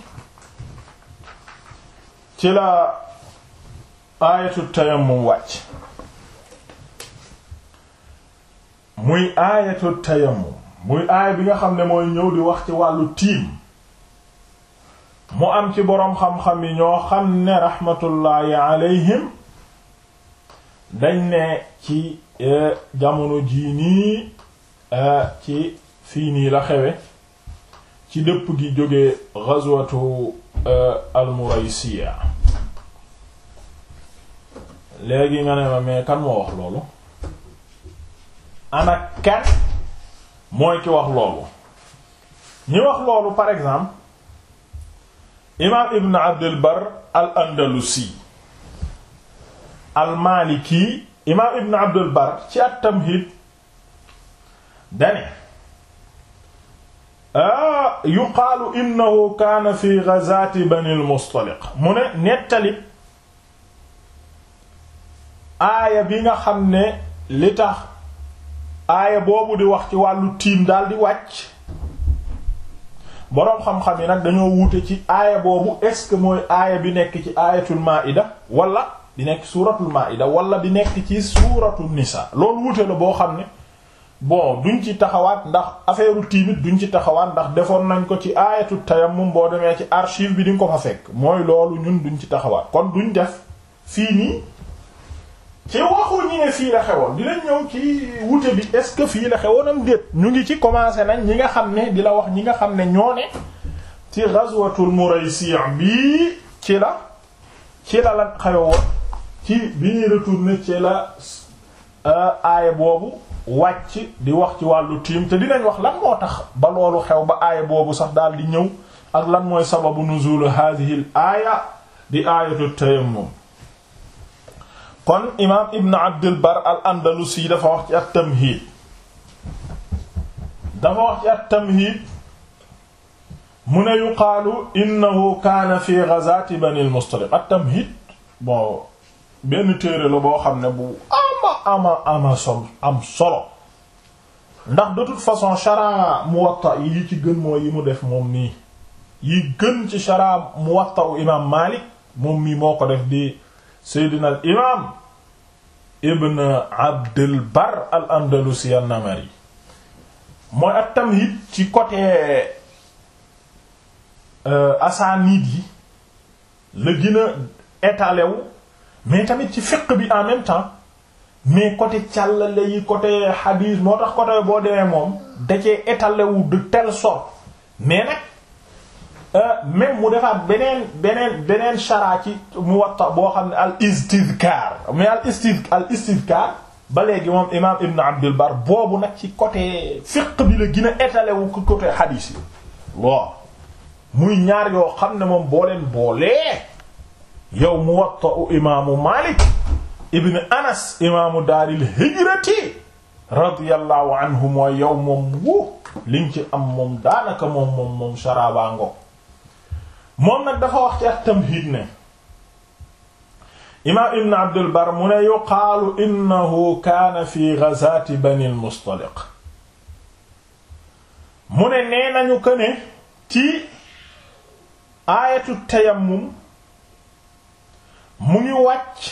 ci la aayatu tayammum wàcc muy aayatu tayammum muy aaya bi nga xam ne mooy ñëw di wax ci wàllu tiim mu am ci boroom xam-xam yi ñoo xam ne rahmatullahi alayhim dañ ne ci jamono jii nii ci fii nii la xewe ci dëpp gi jóge ghazwatu al-Muraysiya léegi nga ne ma mais kan moo wax loolu ana kan mooy ki wax loolu ñi wax loolu par exemple imaam ibn abdul bar al andalusi al maliki imaam ibn abdul bar ci at tamhid dane yuqaalu innahu kaana fi ghazati bani al mustaliq mu ne nettali aaya bi nga xam ne li tax aaya boobu di wax ci wàllu tiim daal di wàcc boroom xam-xam yi nag dañoo wuute ci aaya boobu est-ce que mooy aaya bi nekk ci aayatul maida wala di nekk suuratul maida wala di nekk ci suuratul nisa loolu wuute la boo xam ne bon duñ ci taxawaat ndax affaire tiimit duñ ci taxawaat ndax defoon nañ ko ci aayatul tayammum boo demee ci archive bi di nga ko fa fekk mooy loolu ñun duñ ci taxawaat kon duñ def fii nii ci waxu ñi ne fii la xewoon dinañ ñëw ci wute bi est-ce que fii la xewoon am déet ñu ngi ci commencé nañ ñi nga xam ne di la wax ñi nga xam ne ñoo ne ci ghazwatul Muraysi' bii ci la ci la la xewoon ci bi ñuy retourné ci la aaya boobu wàcc di wax ci wàllu tiim te dinañ wax lan moo tax ba loolu xew ba aaya boobu sax daal di ñëw ak lan mooy sababu nuzul hadhihi al aaya di aayatu tayammum kon imaam ibn abdul bar al andalusi dafa wax ci at tamhiid dafa wax ci at tamhiid mu ne yuqaalu innahu kaana fi ghazati bani al mustaliq at tamhiid bon benn téere la boo xam ne bu ama ama ama sol am solo ndax de toute façon shara muwatta yi ci gën mooy yi mu def moom nii yi gën ci shara muwatta u imaam maalik moom mii moo ko def di seydina al imaam ibn abdul bar al andalusi an namari mooy at tamhid ci côté asaanid yi la gën a étalé wu mais tamit ci fiqh bi en même temps mais côté càllale yi côté hadith moo tax côté boo demee moom da cee étalé wu de telle sorte mais nag même mu defaat beneen beneen beneen shara ci Muwatta boo xam ne al istidkar mais al istid al istidkar ba léegi moom imam Ibn Abdul Bar boobu nag ci côté fiqh bi la gën a étalé wu ko côté hadith yi waaw muy ñaar yoo xam ne moom boo leen boolee yow Muwatta u imaamu Malik ibn Anas imaamu daaril hijrati radiyallahu anhu mooy yow moom wu liñ ci am moom daanaka moom moom moom sharaba ngo moom nag dafa wax ci ak tamhid ne imaam ibn abdul bar mu ne yuqaalu innahu kaana fi ghazati bani al-mustaliq mu ne nee nañu ko ne ci aayatu tayammum mu ngi wàcc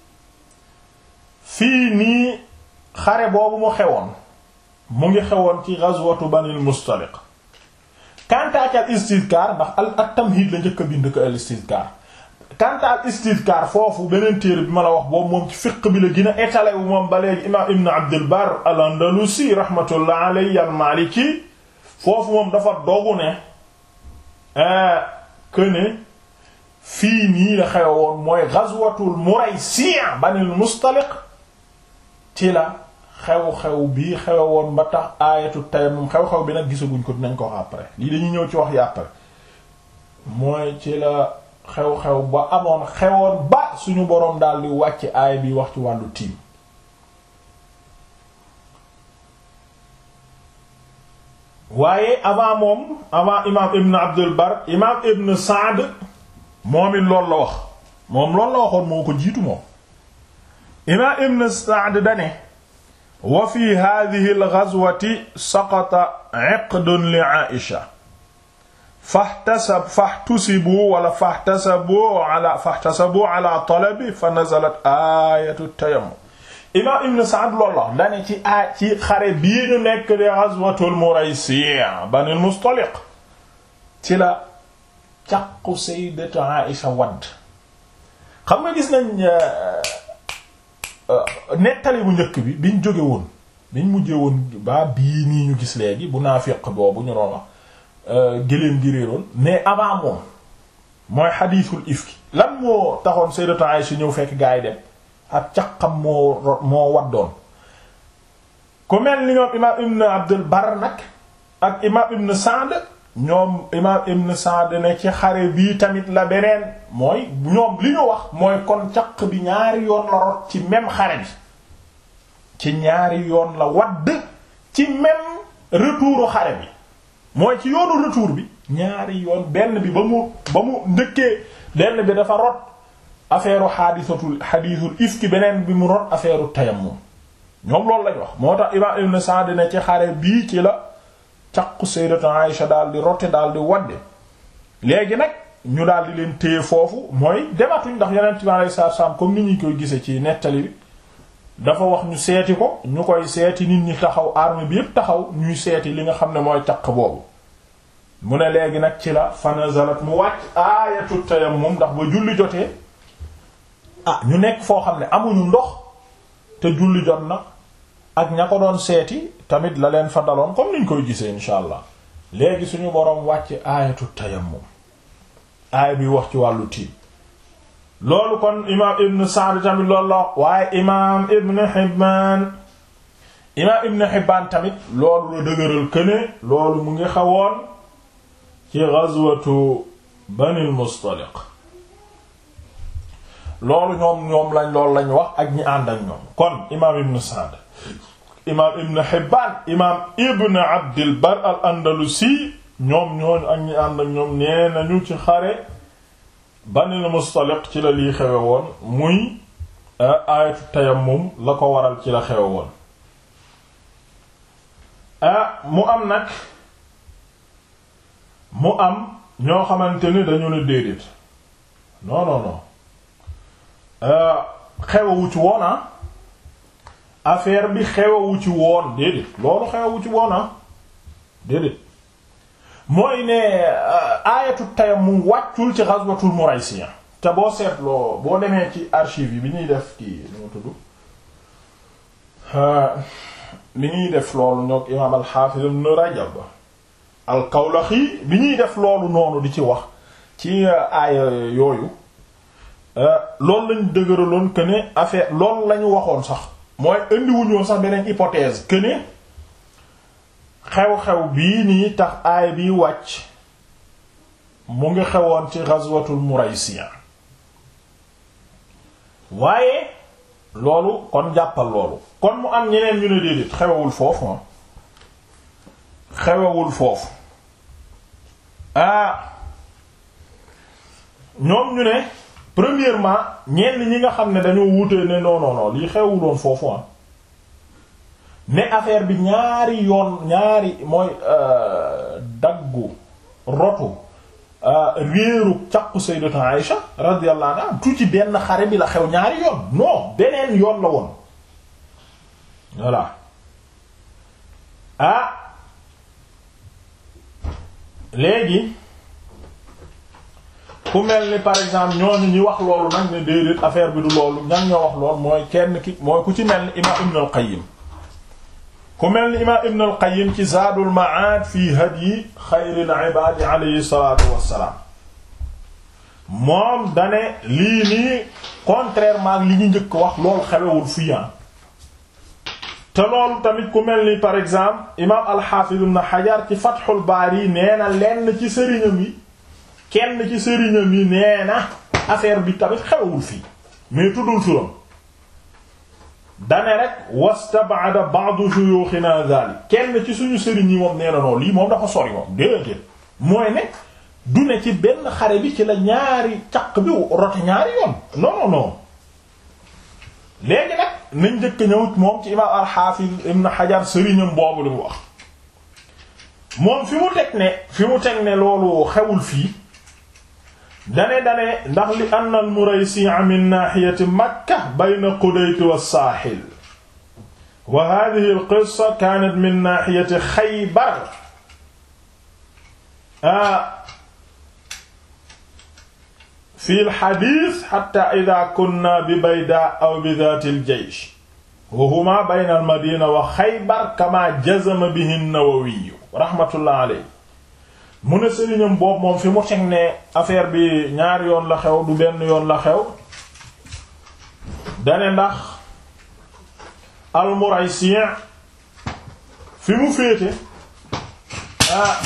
fii nii xare boobu mu xewoon mu ngi xewoon ci ghazwatu bani al-mustaliq kantaak al istidkaar ndax al at tamhid la njëkk a bind ko al istidkaar kanta al istidkaar foofu beneen téere bi ma la wax boobu moom ci fiqh bi la gën a étalé wu moom ba léegi imaam ibn abdul bar al andalusi rahmatullah alayhi al maliki foofu moom dafa dogu ne que ne fii nii la xewe woon mooy ghazwatul Muraysi' banil Mustaliq ci la xew-xew bii xewe woon ba tax aayatu tayammum xew-xew bi nag gisaguñ ko dinañ ko wax après lii dañuy ñëw ci wax yi après mooy ci la xew-xew ba amoon xewoon ba suñu boroom daal di wàcc aay bi wax ci wàllu tiim waaye avant moom avant imaam ibn abdul bar imaam ibn saad moom it loolu la wax moom loolu la waxoon moo ko jiitu moom imaam ibn saad dane wa fi hadhihi al-ghazwati saqata 'iqdun li 'aisha fahtasab fahtusibu wala fahtasabu ala fahtasabu ala talabi fa nazalat ayatu tayammum imaam ibn Sa'd loolu la dane ci a ci xare bii ñu nekk de ghazwatul Muraysi' banil Mustaliq ci la caqu sayyidatu Aisha wadd xam nga gis nañ nettali bu njëkk bi biñ jóge woon biñ mujjee woon ba bii nii ñu gis léegi bu naafiq boobu ñu doon wax gëléem gi réeroon mais avant moom mooy xadiisul ifki lan moo taxoon sayyidatu Aisha ñëw fekk gaa yi dem ak caqam moo moo waddoon ku mel ni ñoom imaam ibn abdul bar nag ak imaam ibn Sa'd ñoom imaam ibn Sa'd ne ci xare bii tamit la beneen mooy ñoom li ñu wax mooy kon caq bi ñaari yoon la rot ci même xare bi ci ñaari yoon la wadd ci même retouru xare bi mooy ci yoonu retour bi ñaari yoon benn bi ba mu ba mu ndëkkee benn bi dafa rot affaire xaadisatul xadiisul ifki beneen bi mu rot affaire tayammum ñoom loolu lañ wax moo tax imaam ibn Sa'd ne ci xare bii ci la caqu sayyidatu Aïsha daal di rote daal di wadde léegi nag ñu daal di leen téye foofu mooy dematuñ ndax yonent bi alayhi salaatu salaam comme ni ñu koy gisee ci nettali bi dafa wax ñu seeti ko ñu koy seeti nit ñi taxaw arme bi yépp taxaw ñuy seeti li nga xam ne mooy caq boobu mu ne léegi nag ci la fa nazalat mu wàcc aayatu tayammum ndax ba julli jotee ah ñu nekk foo xam ne amuñu ndox te julli jot na ak ña ko doon seeti tamit la leen fa daloon comme niñ koy gisee insha allah léegi suñu boroom wàcc aayatu tayammum aaya bi wax ci wàllu tiim loolu kon imaam ibn Sa'd tamit loolu la waaye imaam ibn Hibbaan imaam ibn Hibbaan tamit loolu la dëgëral këne loolu mu ngi xawoon ci ghazwatu Banil Mustaliq loolu ñoom ñoom lañ loolu lañ wax ak ñi ànd ak ñoom kon imaam ibn Sa'd imaam ibn Hibbaan imaam ibn Abdil Bar al Andalusi ñoom ñooñu ak ñi ànd ak ñoom nee nañu ci xare Banil Mustaliq ci la lii xewe woon muy aayatu tayammum la ko waral ci la xewe woon ah mu am nag mu am ñoo xamante ni dañu ne déedéet non non non xewewu ci woon ah affaire bi xewewu ci woon déedéet loolu xewewu ci woon ah déedéet mooy ne aayatu tayammum wàccul ci ghazwatul Muraysiya te boo seetloo boo demee ci archive yi bi ñuy def kii nu mu tudd bi ñuy def loolu ñoo imaam al-Hafiz ibn Rajab al-Kawlaxi bi ñuy def loolu noonu di ci wax ci aaya yooyu loolu lañ dëgëraloon que ne affaire loolu la ñu waxoon sax mooy indiwuñu sax beneen hypothèse que ne xew-xew bii nii tax aay bi wàcc mu ngi xewoon ci ghazwatul Muraysiya waaye loolu kon jàppal loolu kon mu am ñeneen ñu ne déedéet xewewul foofu ma xewewul foofu ah ñoom ñu ne premièrement ñenn ñi nga xam ne dañoo wutee ne non non non lii xewuloon foofu ah ne affaire bi ñaari yoon ñaari mooy daggu rotu réeru caqu sayyidatu Aïsha radiyallahu anha tu ci benn xare bi la xew ñaari yoon non beneen yoon la woon voilà ah léegi ku mel ni par exemple ñooñu ñi wax loolu nag ne déedéet affaire bi du loolu ñan ñoo wax loolu mooy kenn ki mooy ku ci mel ni imaam Ibn al-Qayyim ku mel ni imaam Ibn al-Qayyim ci Zaadul Ma'aad fi hadyi xayril ibaad alayhi salaatu wassalaam moom dane lii nii contrairement ak li ñu njëkk wax loolu xewewul fii te loolu tamit ku mel ni par exemple imaam al-Hafiz ibn Hajar ci Fathul Bari nee na lenn ci sëriñam yi kenn ci sëriñam yi nee na affaire bi tamit xewewul fii mais tuddul turam dane rek wastab'ada ba'du shuyukhina dhalik kenn ci suñu sëriñ yi moom nee na noonu lii moom dafa sori moom déedéet mooy ne du ne ci benn xare bi ci la ñaari caq bi rote ñaari yoon non non non léegi nag nañ njëkk ñëw moom ci imaam al-Hafiz ibn Hajar sëriñam boobu li mu wax moom fi mu teg ne fi mu teg ne loolu xewul fii dane dane ndax li anna al-Muraysi'a min nahiyati Makka bayna Qudayt was-Sahil wa hadhihi al-qissa kanat min nahiyati Khaybar fi al-hadith hatta idha kunna bi Bayda aw bi dhati al-jaysh wa huma bayna al-Madina wa Khaybar kama jazama bihi an-Nawawi rahmatullah alayhi mu ne sëriñam boobu moom fi mu teg ne affaire bi ñaari yoon la xew du benn yoon la xew dane ndax al-Muraysi' fi mu féete ah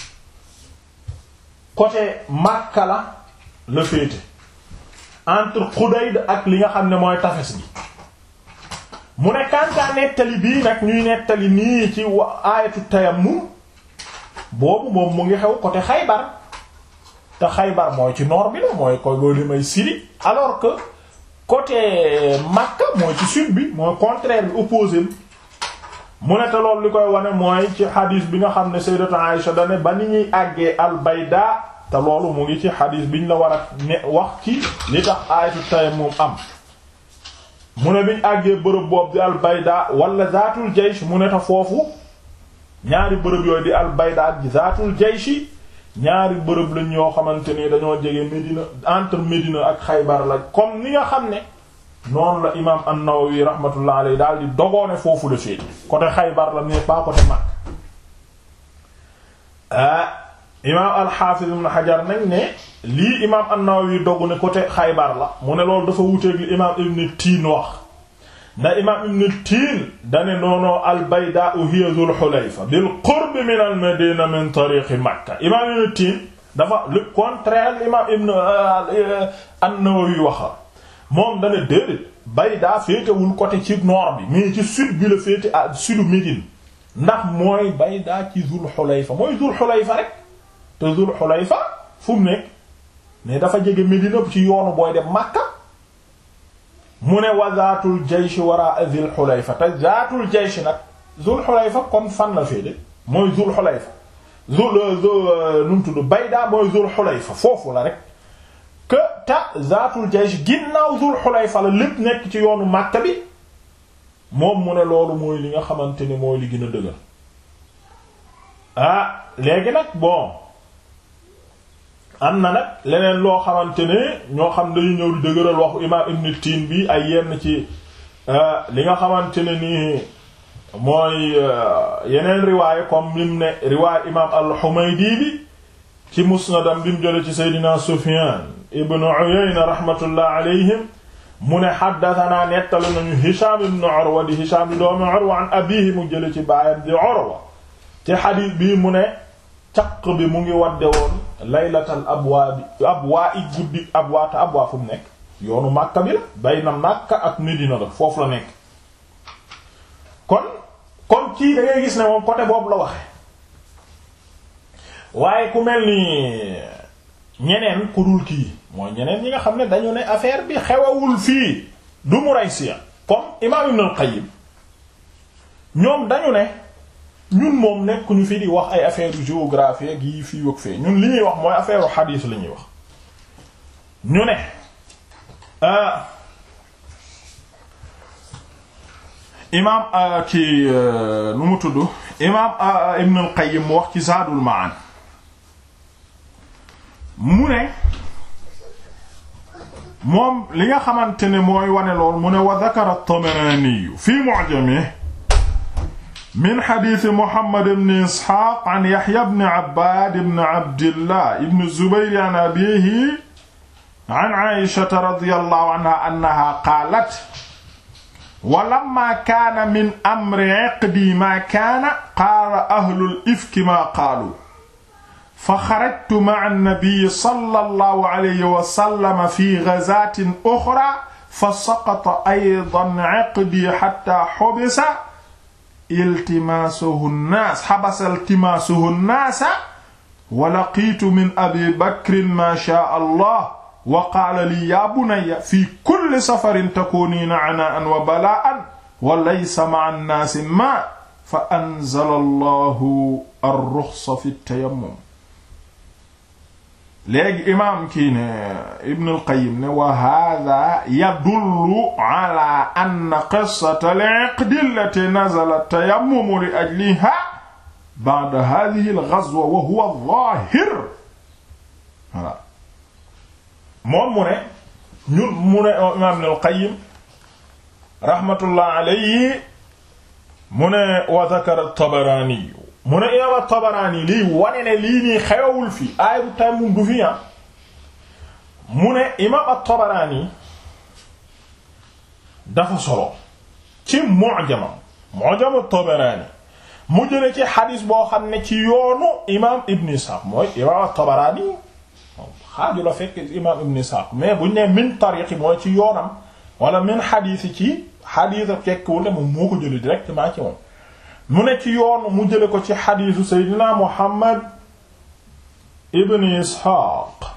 côté Makka la la féete entre Xudayd ak li nga xam ne mooy tafes gi mu ne kantaa nettali bii nag ñuy nettali nii ci aayatu tayammum boobu moom mu ngi xew côté Xaybar te Xaybar mooy ci nord bi la mooy koy boo li may Syrie alors que côté Makka mooy ci sud bi mooy contraire bi opposé bi mu ne te loolu li koy wane mooy ci xadiis bi nga xam ne Sayyidatu Aïsha dane ba ni ñuy àggee al-Bayda te loolu mu ngi ci xadiis biñ la war a ne wax ci li tax aayatu tayammum am mu ne biñ àggee bërëb boobu di al-Bayda wala zaatul jaysh mu ne ta foofu ñaari bërëb yooyu di al-Bayda ak zaatul jaysh ñaari bërëb lañ yoo xamante ni dañoo jege Médina entre Médina ak Xaybar la comme ni nga xam ne noonu la imaam an-Nawawi rahmatullah alayhi daal di dogoone foofu la féete côté Xaybar la mais pas côté Makka ah imaam al-Hafiz ibn Hajar nag ne lii imaam an-Nawawi dogu ne côté Xaybar la mu ne loolu dafa wuteeg li imaam Ibn Tiin wax ndax imaam Ibn Tiin dane noonoo al-Baydaa'u hiya Dhul Hulayfa bil qurb min al-Madina min tariq Makka imaam Ibn Tiin dafa le contraire imaam Ibn an-Nawawi waxa moom dana déedéet Bayda féetewul côté ci nord bi mais ci sud bi la féete à sudu Médine ndax mooy Bayda ci Zul Xulayfa mooy Zul Xulayfa rek te Zul Xulayfa fu mu nekk mais dafa jege Médine ci yoonu booy dem Makka mu ne wa zaatul jaysh wara Zul Xulayfa te zaatul jaysh nag Zul Xulayfa kon fan la féete mooy Zul Xulayfa Zul nu mu tudd Bayda mooy Zul Xulayfa foofu la rek que ta zaatul jaysh ginnaaw Zul Xulayfa la lépp nekk ci yoonu Makka bi moom mu ne loolu mooy li nga xamante ni mooy li gën a dëgër ah léegi nag bon am na nag leneen loo xamante ne ñoo xam dañu ñëw di dëgëral waxu imaam Ibn Tin bi ay yenn ci li nga xamante ne nii mooy yeneen riwaay comme lim ne riwaay imaam al-Humaydi bi ci musnadam bi mu jële ci Seydina Sufyan ibn Uyayna rahmatullah alayhim mu ne xaddatanaa nettali nañu Hisham ibn Urwa di Hisham di doomi Urwa an abihi mu jële ci baayam di Urwa ci xadiis bii mu ne caq bi mu ngi wadde woon laylatal abwaa bi abwaa i guddi abwaa te abwaa fu mu nekk yoonu Makka bi la bayna Makka ak Medina la foofu la nekk kon kon kii da ngay gis ne moom côté boobu la waxe waaye ku mel ni ñeneen ku dul kii mooy ñeneen ñi nga xam ne dañu ne affaire bi xewawul fii du Muraysiya comme imaam Ibn al-Qayyim ñoom dañu ne ñun moom nekkuñu fi di wax ay affaire géographie ak yi fii wëg fee ñun li ñuy wax mooy affaire xadiis la ñuy wax ñu ne imaam ki nu mu tudd imaam Ibn al-Qayyim mu wax ci Zaadul Ma'aad mu ne moom li nga xamante ne mooy wane lool mu ne wa dakara at-Tabarani fi mu'jamihi min xadiisi Muhammad ibn Isxaaq an Yaxya ibn Abbaad ibn Abdillah ibn Zubayr an abiihi an aishata radiyallahu anha annaha qaalat wa lamma kaana min amri iqdi ma kaana qaala ahlul ifki ma qaalu fa xarajtu ma'a an-nabi sallallahu alayhi wa sallam fi ghazaatin uxraa fa saqata aydan iqdi hatta hubisa iltimaasuhu an-naas habasa iltimaasuhu an-naas wa laqiitu min abi bakrin ma shaa Allah wa qaala lii yaa bunayya fi kulli safarin takuuniina anaa'an wa balaa'an wa laysa ma'a an-naasi maa fa anzala Allahu ar-ruxsa fi at-tayammum léegi imaam kii ne Ibn al-Qayyim ne wa haaza yadullu ala anna qissata al-iqdi allati nazala at-tayammum li ajlihaa ba'da haadhihi al-ghazwa wa huwa adh-dhaahir voilà moom mu ne ñun mu ne imaam Ibn al-Qayyim rahmatullah alayhi mu ne wa dhakara at-Tabarani mu ne imaam at-Tabarani lii wane ne lii nii xewawul fi aaya bu tayammum du fi ah mu ne imaam at-Tabarani dafa solo ci mu'jamam mu'jam at-Tabarani mu jële ci xadis boo xam ne ci yoonu imaam Ibn Ishaq mooy imaam at-Tabarani xaaju la fekk imaam Ibn Ishaq mais buñ ne min tariqi mooy ci yoonam wala min xadis ci xadis a fekkwul ne moom moo ko jële directement ci moom mu ne ci yoon mu jële ko ci xadiisu seydina muhammad ibn isxaaq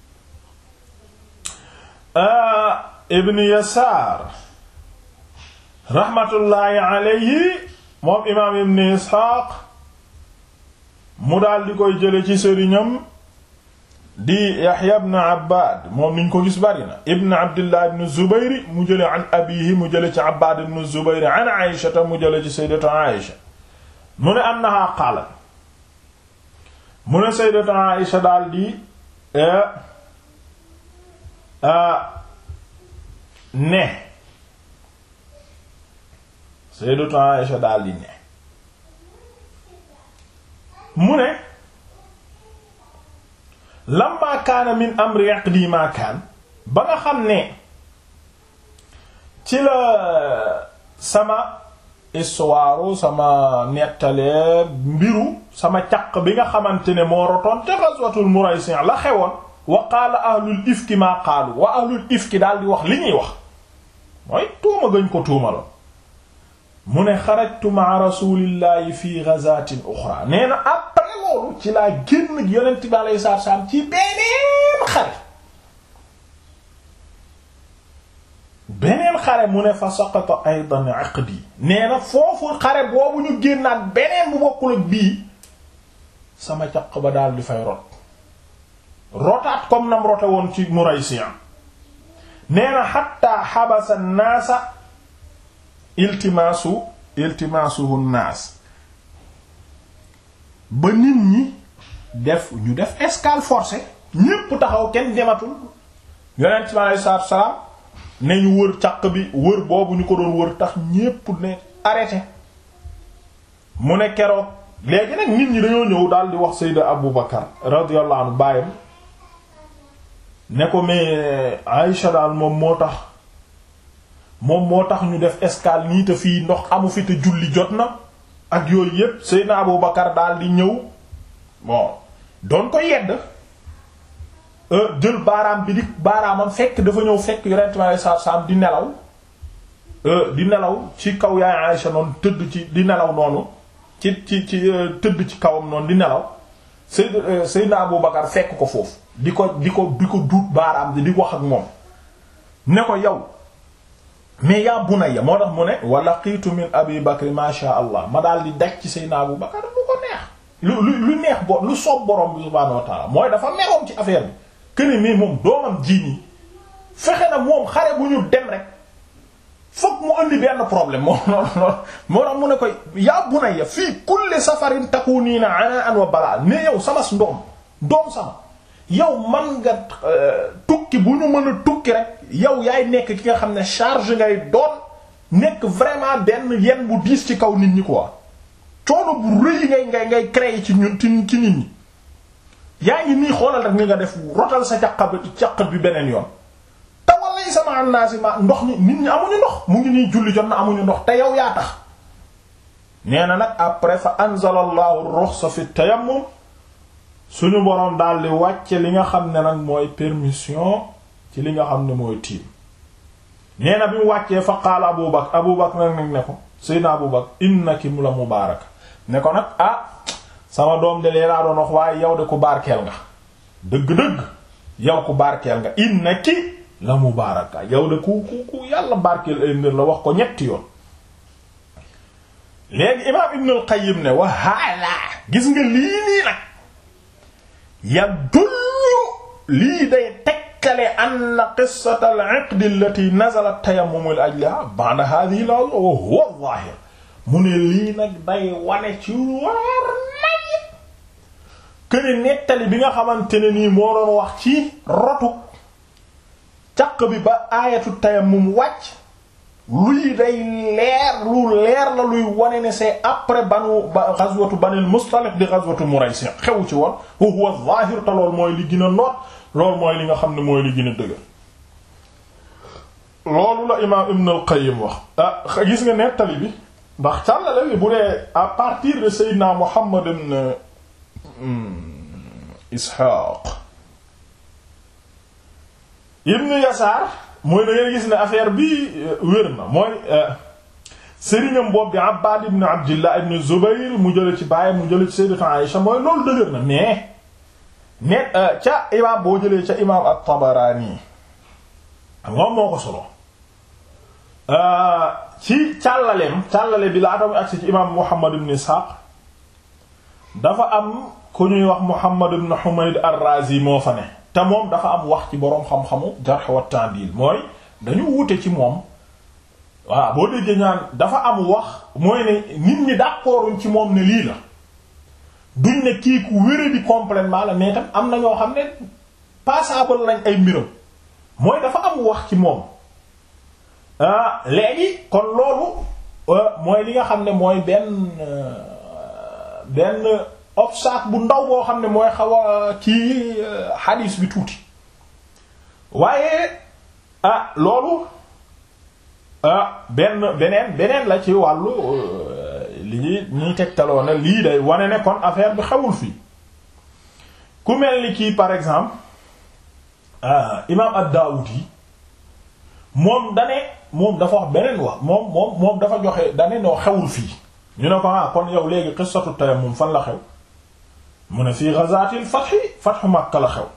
ibn yasaar raxmatullaahi alayhi moom imaam ibn isxaaq mu daal di koy jële ci sëriñam di yaxya ibn abbaad moom niñ ko gis bari na ibn abdillah ibn zubayri mu jële an abihi mu jële ci abbaad ibn zubayri an aïshata mu jële ci sayyidatu aïsha mu ne annaha qaalat mu ne sayyidatu aïsha daal di ne sayyidatu aïsha daal di ne mu ne lamma kaana min amri yaqdi ma kaan ba nga xam ne ci la sama histoire sama nettalee mbiru sama caq bi nga xamante ne moo rotoon te ghazwatul Muraysi' la xewoon wa qaala ahlul ifki maa qaalu wa ahlul ifki daal di wax li ñuy wax mooy tuuma gëñ ko tuumaloon mu ne xarajtu ma'a rasulillahi fi ghazatin uxra nee na après loolu ci laa génn yonent bi alayhi salaatu salaam ci beneen xare beneen xare mu ne fa saqata aydan aqdi nee na foofu xare boobu ñu génnaat beneen bu bokkul ak bii sama caq ba daal di fay rot rotaat comme nam rote woon ci Muraysiya nee na xatta xabasa naasa iltimaasu iltimaasuhu naas ba nit ñi def ñu def escale forcée ñépp taxaw kenn dematul yonent bi aleyhi salaatu wa salaam ne ñu wër caq bi wër boobu ñu ko doon wër tax ñépp ne arrêté mu ne keroog léegi nag nit ñi dañoo ñëw daal di wax Seydina Abu Bakar radiyallahu anhu baayam ne ko mais Aïcha daal moom moo tax moom moo tax ñu def escale nii te fii ndox amu fi te julli jot na ak yooyu yépp Seydina Abu Bakar daal di ñëw bon doon ko yedd jël baaraam bi di baaraamam fekk dafa ñëw fekk yonent mi saa saam di nelaw di nelaw ci kaw yaay Aïcha noonu tëdd ci di nelaw noonu ci ci ci tëdd ci kawam noonu di nelaw Seyd Seydina Abu Bakar fekk ko foofu di ko di ko di ko duut baaraam di di wax ak moom ne ko yow mais yaa bunayya moo tax mu ne wa laqiitu min Abi Bakr ma sha Allah ma daal di daj ci Seydina Abu Bakar lu ko neex lu lu lu neex bo lu soob borom bi subhaanahu wa ta'ala mooy dafa meroon ci affaire bi këne mais moom doomam ji nii fexe na moom xare bu ñu dem rek fokk mu andi benn problème moo lool moo tax mu ne koy yaa bunayya fii kulli safarin takuniina anaan wa balaa ne yow sama ndoom doom sama yow man nga tukki bu ñu mën a tukki rek yow yaay nekk ki nga xam ne charge ngay doon nekk vraiment benn yenn bu diis ci kaw nit ñi quoi coono bu rëy ngay ngay ngay créer ci ñun ci nit ñi yaa ngi nii xoolal rek ni nga def rotal sa caq bi caq bi beneen yoon te walay sama annaasi ma ndox ni nit ñi amuñu ndox mu ngi nii julli jot na amuñu ndox te yow yaa tax nee na nag après fa anzala allahu ruxsa fi tayammum suñu boroom daal di wàcce li nga xam ne nag mooy permission ci li nga xam ne mooy tiim nee na bi mu wàccee fa qaala abu bakar abu bakar nag nag ne ko seydna abu bakar innaki mu la mubaaraka ne ko nag ah sama doom de lee laa doon wax waaye yow de ku barkeel nga dëgg-dëgg yow ku barkeel nga innaki la mubaaraka yow de ku ku ku yàlla barkeel ay mbir la wax ko ñetti yoon léegi imaam ibn al-Qayyim ne wa haala gis nga lii nii nag ya dullu lii day tekkale anna qissata al-iqd allati nazalat tayammum li ajliha ba'da hadhihi la wa huwa adh-dhahir mu ne lii nag day wane ci weer nay këne nettali bi nga xamante ne nii moo doon wax ci rotu caq bi ba aayatu tayammum wàcc luy day leer lu leer la luy wane ne c'est après banu ba ghazwatu banil Mustaliq di ghazwatu Muraysi xew ci woon wa huwa zahir te lool mooy li gën a noot loolu mooy li nga xam ne mooy li gën a dëgër loolu la imaam Ibn al-Qayyim wax ah gis nga nettali bi ndax càllale bi bu dee à partir de Seydina Muhammad ibn Ishaq ibn Yasaar mooy da ngay gis ne affaire bi wér na mooy sëriñam boobu bi Abbad ibn Abdillah ibn Zubayr mu jële ci baay mu jële ci Sayyidatu Aïsha mooy loolu dëgër na mais ne ca imaam boo jëlee ca imaam at-Tabarani moom moo ko solo ci càllaleem càllale bi laa tamuy agsi ci imaam Muhammad ibn Ishaq dafa am ku ñuy wax Muhammad ibn Humayd ar-Razi moo fa ne te moom dafa am wax ci boroom xam-xamu jarh wa ta'dil mooy dañu wute ci moom waaw boo déggee ñaan dafa am wax mooy ne nit ñi d'accorduñ ci moom ne lii la duñ ne kii ku wére di complètement la mais tam am na ñoo xam ne passable lañ ay mbiram mooy dafa am wax ci moom ah léegi kon loolu mooy li nga xam ne mooy benn benn obstacle bu ndaw boo xam ne mooy xaw a ci hadis bi tuuti waaye ah loolu ah benn beneen beneen la ci wàllu li ñuy ñuy tegtaloo na lii day wane ne kon affaire bi xewul fii ku mel ni kii par exemple ah imaam ad-Daawudi moom dane moom dafa wax beneen wax moom moom moom dafa joxe dane noo xewul fii ñu ne ko ah kon yow léegi qissatu tayammum fan la xew mu ne fii ghazatil fathi fathu Makka la xew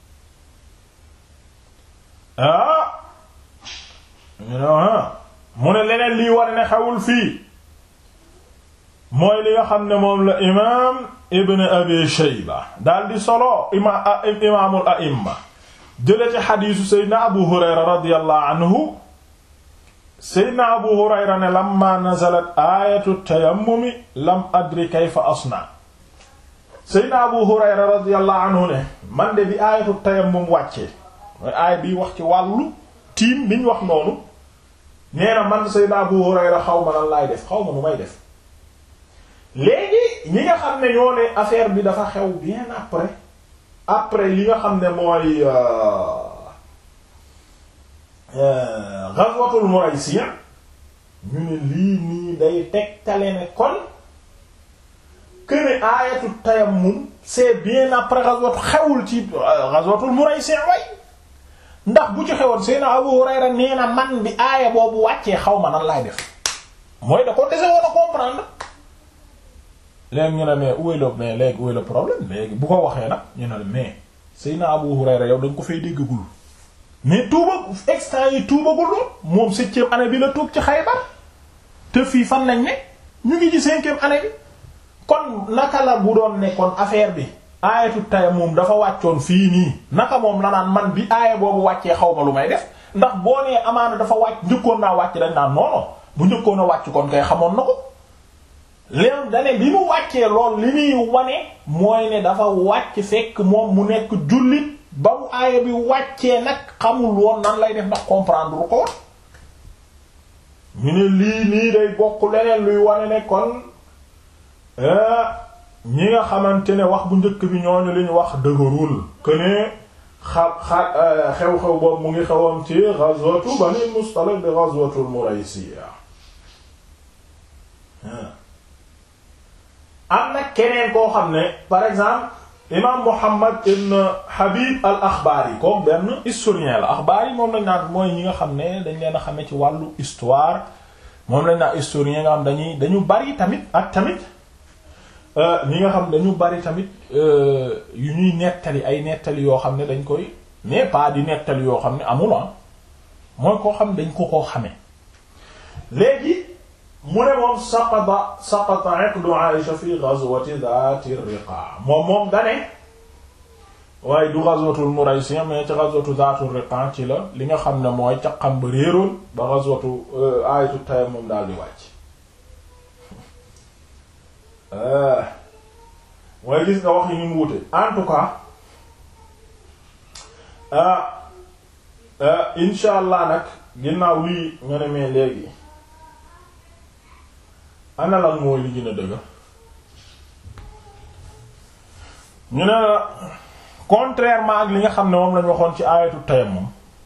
ah ñu ne ah mu ne leneen lii war ne xewul fii mooy li nga xam ne moom la imaam Ibn Abi Shayba daal di solo ima imaamul a'imma jële ci xadiisu Seydina Abu Hurayra radiyallahu anhu Seydina Abu Hurayra ne lamma nazalat aayatu tayammumi lam adri kayfa asna Seydina Abu Hurayra radiyallahu anhu ne man de bi aayatu tayammum wàccee mooy aaya bi wax ci wàllu tiim biñ wax noonu nee na man Seydina Abu Hurayra xaw ma lan laay def xaw ma nu may def léegi ñi nga xam ne ñoo ne affaire bi dafa xew bien après après li nga xam ne mooy ghazwatul Muraysiya ñu ne lii nii day tegtale ne kon këne aayatu tayammum c'est bien après ghazwatu xewul ci ghazwatul Muraysiya way ndax bu ci xewoon Seydina Abu Hurayra nee na man bi aaya boobu wàccee xaw ma nan laay def mooy da ko dese woon a comprendre léegi ñu ne mais où est le mais léegi où est le problème léegi bu ko waxee nag ñu ne mais Seydina Abu Hurayra yow da nga ko fay déggagul mais tuuba extant yi tuubagul lool moom septième année bi la tuub ci Xaybar te fii fan lañ ne ñu ngi ci cinquième année bi kon naka la bu doon ne kon affaire bi aayatu tayammum dafa wàccoon fii nii naka moom la naan man bi aaya boobu wàccee xaw ma lu may def ndax boo nee amaana dafa wàcc njëkkoon naa wàcc dañ naan non non bu njëkkoon a wàcc kon kay xamoon na ko léegi dane bi mu wàccee lool li muy wane mooy ne dafa wàcc fekk moom mu nekk jullit ba mu aaya bi wàccee nag xamul woon nan lay def ndax comprendre ko ñu ne lii nii day bokk leneen luy wane ne kon ñi nga xamante ne wax bu njëkk bi ñooñu li ñu wax dëgërul que ne xa xa xew-xew boobu mu ngi xewoon ci ghazwatu Bani Mustaliq di ghazwatul Muraysiya am na keneen koo xam ne par exemple imam Muhammad ibn Habib al Akhbari comme benn historien la Akhbari moom lañ naan mooy ñi nga xam ne dañ leen a xamee ci wàllu histoire moom lañ naan historien nga xam dañuy dañu bari tamit ak tamit ñi nga xam dañu bari tamit yu ñuy nettali ay nettali yoo xam ne dañ koy mais pas di nettali yoo xam ne amul ah mooy koo xam dañ ko koo xamee léegi mu ne moom saqata saqata iqdu Aïsha fi ghazwati dhati riqa moom moom dane waaye du ghazwatul Muraysi mais ci ghazwatu dhati riqa ci la li nga xam ne mooy caqam ba réeroon ba ghazwatu ayatu tayammum daal di wàcc mooy gis nga wax yi ñu mu wute en tout cas insha allah nag ginnaaw lii nga ne mais léegi ana lan mooy li gën a dëgg ñu ne contrairement ak li nga xam ne moom lañu waxoon ci aayatu tayammum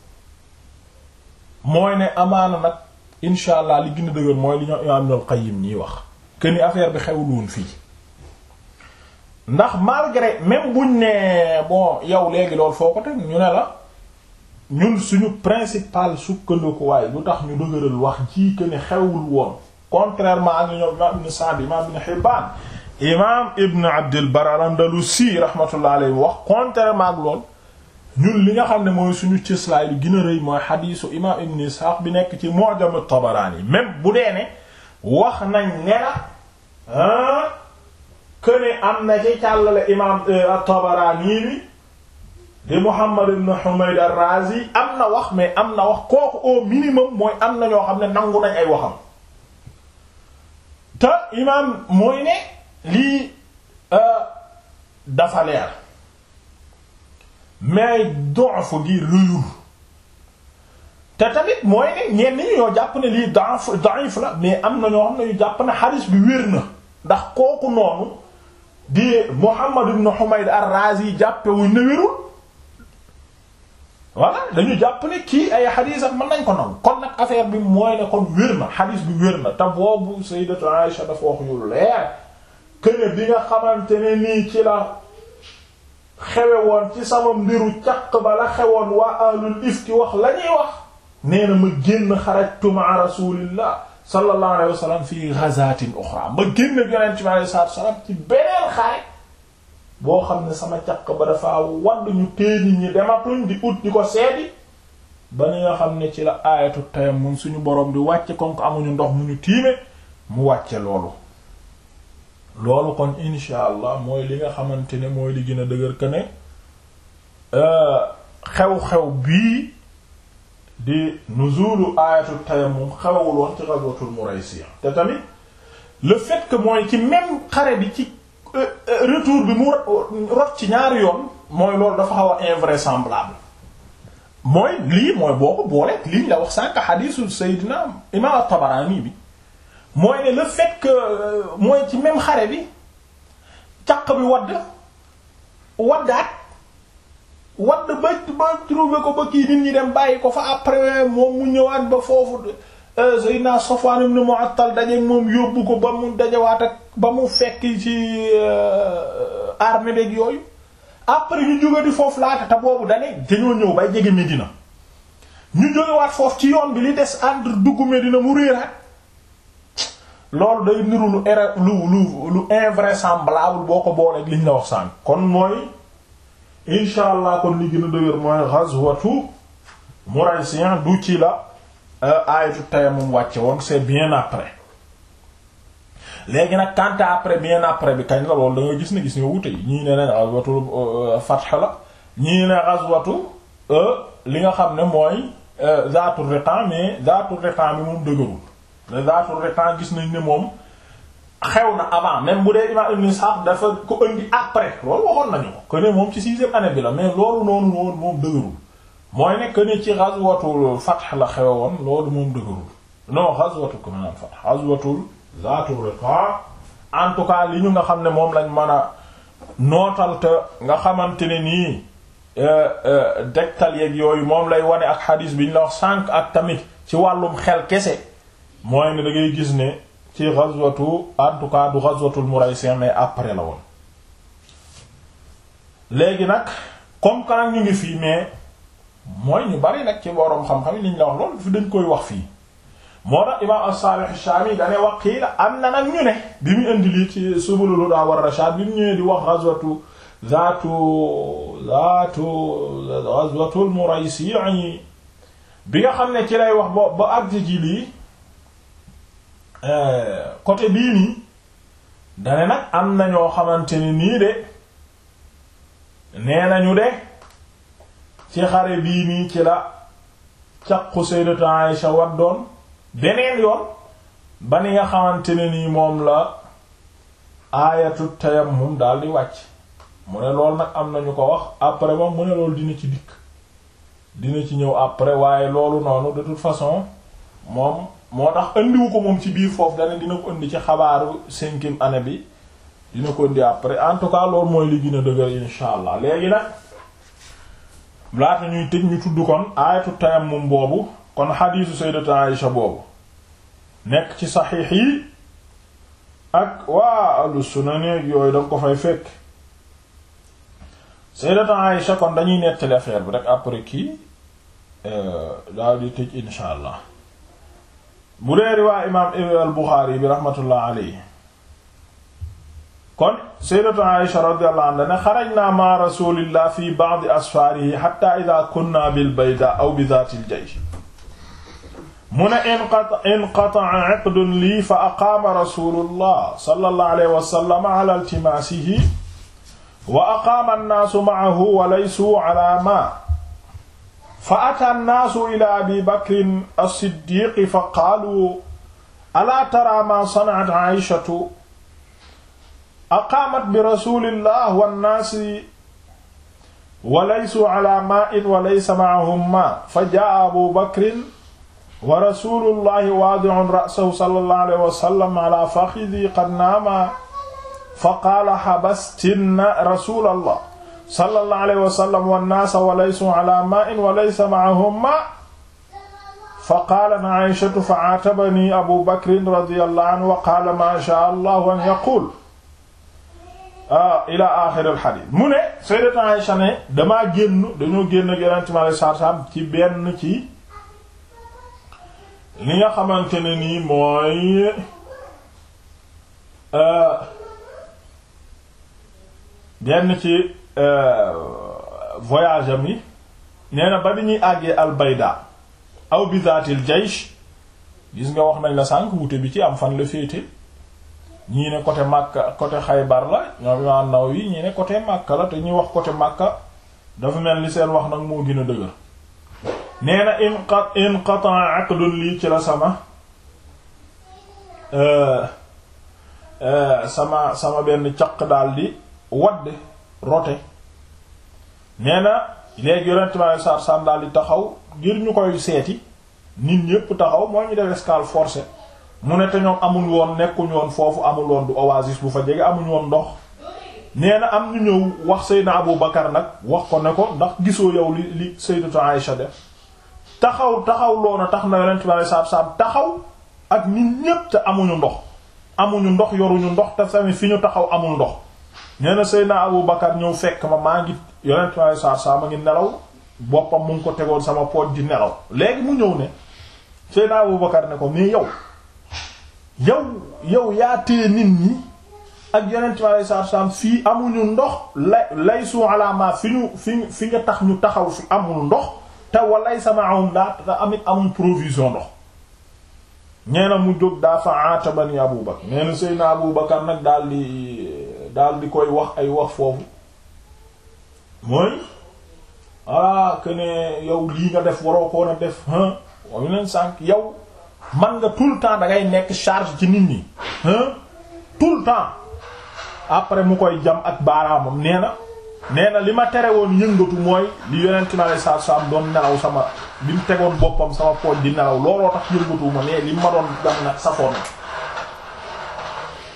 mooy ne amaana nag insha allah li gën a dëgër mooy li ñoo imaam Ibnul Qayyim ñiy wax que ni affaire bi xewul woon fii ndax malgré même buñ ne bon yow léegi loolu foo ko teg ñu ne la ñun suñu principal sukkandikuwaay lu tax ñu dëgëral wax ji que ni xewul woon contrairement ak ñoom imam ibn Sa'd imam ibn Hibban imam ibn Abdul Barr al-Andalusi rahmatullah alayhi wax contrairement ak lool ñun li nga xam ne mooy suñu cëslaay lu gën a rëy mooy xadiisu imam ibn Ishaq bi nekk ci Mu'jam at-Tabarani même bu dee ne wax nañ ne la que ne am na ci càllale imam at-Tabarani bi di Muhammad ibn Humayd ar-Razi am na wax mais am na wax kooku au minimum mooy am na ñoo xam ne nangu nañ ay waxam te imaam mooy ne lii dafa leer mais dof gi rëyul te tamit mooy ne ñenn ñi ñoo jàpp ne lii da'if da'if la mais am na ñoo xam ne ñu jàpp ne xadis bi wér na ndax kooku noonu di Muhammad ibn Humayd ar-Razi jàppe wuñ ne wérul voilà dañu jàpp ne kii ay xadis ak mën nañ ko naw kon nag affaire bi mooy ne kon wér na xadis bi wér na te boobu sayyidatu Aisha dafa wax yu leer këne bi nga xamante ne nii ci la xewe woon ci sama mbiru caq ba la xewoon waa ahlul ifki wax la ñuy wax nee na ma génn xarajtu ma'a rasulillah sallallahu alayhi wa sallam fi ghazatin ukhra ma génn yonent bi alayhi salaatu wa salaam ci beneen xare boo xam ne sama caq ba dafa wadd ñu tee nit ñi dematuñ di ut di ko seedi ba ni nga xam ne ci la aayatu tayammum suñu borom di wàcce kon ko amuñu ndox mu ñu tiime mu wàcce loolu loolu kon insha allah mooy li nga xamante ne mooy li gën a dëgër que ne xew-xew bii di nuzulu aayatu tayammum xewul woon ci ghazwatul Muraysiya te tamit le fait que mooy ci même xare bi ci retour bi mu rot ci ñaari yoon mooy loolu dafa xaw a invraisemblable mooy lii mooy boo ko boolee lii la wax sànq xadiisu Seydina Imaam at-Tabarani bi mooy ne le fait que mooy ci même xare bi caq bi wadd waddaat wadd ba ba trouvé ko ba kii nit ñi dem bàyyi ko fa après moom mu ñëwaat ba foofu Seydina Safwan ibn Mu'attal daje moom yóbbu ko ba mu dajawaat ak ba mu fekk ci armée beeg yooyu après ñu jóge di foofu laata te boobu dane dañoo ñëw bay jege Medina ñu jógewaat foofu ci yoon bi li des entre dugg Medina mu réeraat loolu day niru lu era lu lu lu invraisemblable boo ko booleeg liñ la wax sànq kon mooy incha allah kon li gën a dëgër mooy ghazwatu Muraysiyan du ci la aayatu tayammum wàcce woon c'est bien après léegi nag quant à après bien après bi kañ la loolu da nga gis ne gis nga wute ñii ne ne ghazwatu fath la ñii ne ghazwatu li nga xam ne mooy zaatu riqan mais zaatu riqan bi moom dëgërul ne zaatu riqan gis nañ ne moom xew na avant même bu dee imam ibn Ishaq dafa ko indi après loolu waxoon nañu ko que ne moom ci sixième année bi la mais loolu noonu noonu moom dëgërul mooy ne que ne ci ghazwatul fath la xewe woon loolu moom dëgërul non ghazwatu ko maanaam fath ghazwatul zaatu riqa en tout cas li ñu nga xam ne moom lañ mën a nootal te nga xamante ne nii dektal yeeg yooyu moom lay wane ak xadiis bi ñu la wax sànq ak tamit ci wàllum xel kese mooy ne da ngay gis ne ci ghazwatu en tout cas du ghazwatul Muraysi mais après la woon léegi nag comme que nag ñu ngi fii mais mooy ñu bari nag ci boroom xam-xam yi liñ la wax loolu fi dañ koy wax fii moo tax imaam as-Salih ash-Shami dane wax kii la am na nag ñu ne bi mu indi lii ci Subulul Huda war Rashad bi mu ñëwee di wax ghazwatu zaatu zaatu ghazwatul Muraysi bi nga xam ne ci lay wax ba ba àgg ji lii côté bii nii dane nag am na ñoo xamante ni nii de nee nañu de ci xare bii nii ci la caqu sayyidatu Aisha waddoon beneen yoon ba ni nga xamante ne nii moom la aayatu tayammum daal di wàcc mu ne loolu nag am nañu ko wax après moom mu ne loolu dina ci dikk dina ci ñëw après waaye loolu noonu de toute façon moom moo tax indiwu ko moom ci biir foofu dana dina ko indi ci xabaaru cinquième année bi dina ko indi après en tout cas loolu mooy li gën a dëgër insha allah léegi nag laata ñuy tëj ñu tudd kon aayatu tayammum boobu kon xadiisu sayyidatu Aïsha boobu nekk ci saxiix yi ak waa ahlu sunan yooyu danga ko fay fekk sayyidatu Aïsha kon dañuy nettali affaire bi rek après kii daal di tëj insha allah bu dee riwaa imaam al Buxaari bi rahmatullah alayhi kon sayyidatu Aïsha radiyallahu anha ne xarajna ma rasulillah fi ba'd asfaarihi hatta idha kunna bil bayda aw bi dhaatil jaysh mu ne inqata'a 'aqdun lii fa aqaama rasulullah sallallahu alayhi wa sallam ala iltimaasihi wa aqaama an-naasu ma'ahu wa laysuu 'ala maa fa ataa an-naasu ila abi bakrin as-siddiq fa qaaluu alaa taraa maa sana'at 'aa'ishatu aqaamat bi rasulillah wan-naasi wa laysuu 'ala maa'in wa laysa ma'ahum maa fa jaa'a abu bakrin wa rasulullahi waadi'un ra'sahu sallallahu alayhi wa sallam ala fakhidhi qad naama fa qaala habastinna rasulallah sallallahu alayhi wa sallam wannaasa wa laysu ala maa'in wa laysa ma'ahum maa' fa qaalat Aysatu fa 'aatabanii Abu Bakrin radiyallahu anhu wa qaala maa shaa'a Allahu an yaquul ila aaxiri al-hadiis mu ne Sayyidatu Aysa ne damaa génn dañoo génn ak Yonent mi alayhi salaatu wa salaam ci benn ci li nga xamante ne nii mooy benn ci voyage am yi nee na ba di ñuy àggee albayda aw bizaatil jaysh gis nga wax nañ la sànq wute bi ci am fan la féete ñii ne côté Makka côté Xaybar la ñoom Imaam Nawawi ñii ne côté Makka la te ñuy wax côté Makka dafa mel ni seen wax nag moo gën a dëgër nee na inqa inqata aqdun lii ci la sama sama sama benn caq daal di wadd rote nee na léegi yonent ma sar sam daal di taxaw ngir ñu koy seeti nit ñépp taxaw moo ñu def escale forcé mu ne te ñoom amul woon nekkuñ woon foofu amul woon du oasis bu fa jege amuñ woon ndox nee na am ñu ñëw wax Seydina Abu Bakar nag wax ko ne ko ndax gisoo yow li li Sayyidatu Aïsha def taxaw taxaw loona tax na yonent bi alei satu salaam taxaw ak nit ñépp te amuñu ndox amuñu ndox yoruñu ndox te tamit fi ñu taxaw amul ndox nee na Seydina Abu Bakar ñëw fekk ma maa ngi yonent bi alei satu salaam a ngi nelaw boppam mu ngi ko tegoon sama pooj di nelaw léegi mu ñëw ne Seydina Abu Bakar ne ko mais yow yow yow yaa téye nit ñi ak yonent bi alei satu salaam fii amuñu ndox lay lay su alama fi ñu fi fi nga tax ñu taxaw fi amul ndox te walay sama awum daa te amit amul provision ndox nee na mu jóg daa fa atabani Abu Bakar nee na Seydina Abu Bakar nag daal di daal di koy wax ay wax foofu mooy ah que ne yow lii nga def waroo ko a def ah wayu leen sànq yow man nga tout le temps da ngay nekk charge ci nit ñi ah tout le temps après mu koy jam ak baaraamam nee na nee na li ma tere woon yëngatu mooy li yonent mi alei satu salaam doon nelaw sama bi mu tegoon boppam sama pooj di nelaw looloo tax yëngatu ma mais li ma doon jam nag safoon na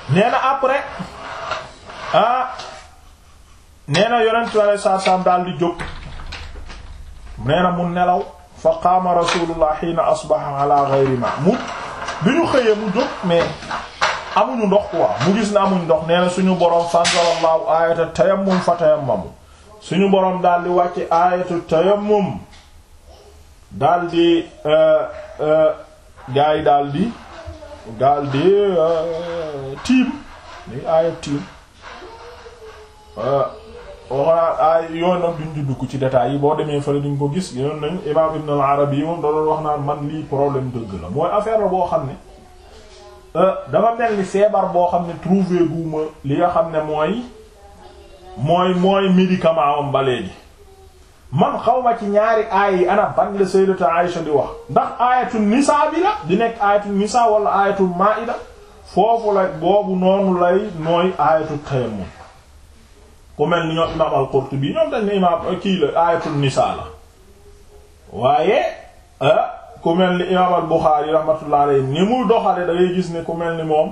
nee na après ah nee na yonent bi alei saatu salaam daal di jóg nee na mu nelaw fa qaama rasulullah xiina asbaha ala ghayri ma mu bi ñu xëyee mu jóg mais amuñu ndox quoi mu gis na amuñu ndox nee na suñu boroom fanzalallahu ayata tayammum fa tayammamu suñu boroom daal di wàcce ayatu tayammum daal di gaa yi daal di daal di tiim li aaya tiim waxonaa aay yooyu nag duñ di dugg ci détails yi boo demee fële duñ ko gis yoon nañ imam Ibn al-Arabi yi moom da doon wax naan man lii problème dëgg la mooy affaire la boo xam ne dafa mel ni feebar boo xam ne trouvé guma li nga xam ne mooy mooy mooy médicament am ba léegi man xawma ci ñaari aay yi ana ban la sayyidatu Aïsha di wax ndax ayatul nisa bi la di nekk ayatul nisa wala ayatul maida foofu la boobu noonu lay nooy ayatul tayammum ku mel ni ñoom imam al-Qurtubi ñoom dañ ne imam kii la ayatul nisa la waaye ku mel ni imam al-Bukhari rahmatullah alayhi ni mu doxale da ngay gis ne ku mel ni moom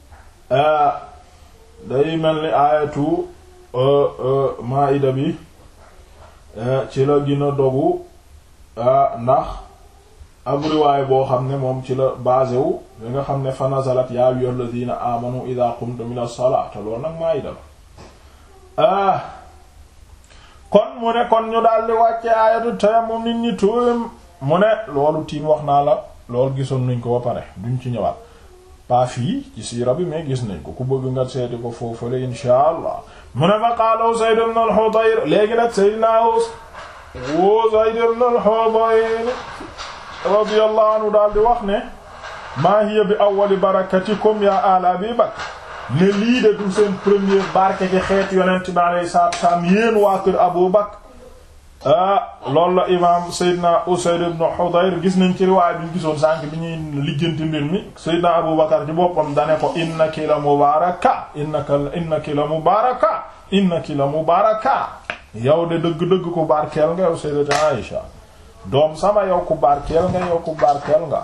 day mel ni ayatu maida bi ci la gën a dogu ndax ab riwaay boo xam ne moom ci la basé wu li nga xam ne fa nazalat yaa ayyuhal ladina amanu idha qumtum ila salati loolu nag maayida la kon mu ne kon ñu daal di wàcce aayatu tayammum nit ñi tuum mu ne loolu tiim wax naa la loolu gisoon nañ ko ba pare duñ ci ñëwaat pas fii ci siira bi mais gis nañ ko ku bëgg nga seeti ko foofule insha allah mu ne fa qaala Usayd ibn al-Hudayr léegi nag Seydina Usayd ibn al-Hudayr radiyallahu anhu daal di wax ne maa hiya bi awwali barakatikum ya ala Abi Bakr ne lii de du seen premier barke ci xeet yonent bi alayhi salaatu wa salaam yéen waa kër Abu Bakr ah loolu la imaam Seydina Usayd ibn Hudayr gis nañ ci riwaay bi ñu gisoon sànq bi ñuy lijjanti mbir mi Seydina Abu Bakar ci boppam dane ko innaki la mubaaraka innaka innaki la mubaaraka innaki la mubaaraka yow de dëgg-dëgg ku barkeel nga yow Sayyidatu Aïsha doom sama yow ku barkeel nga yow ku barkeel nga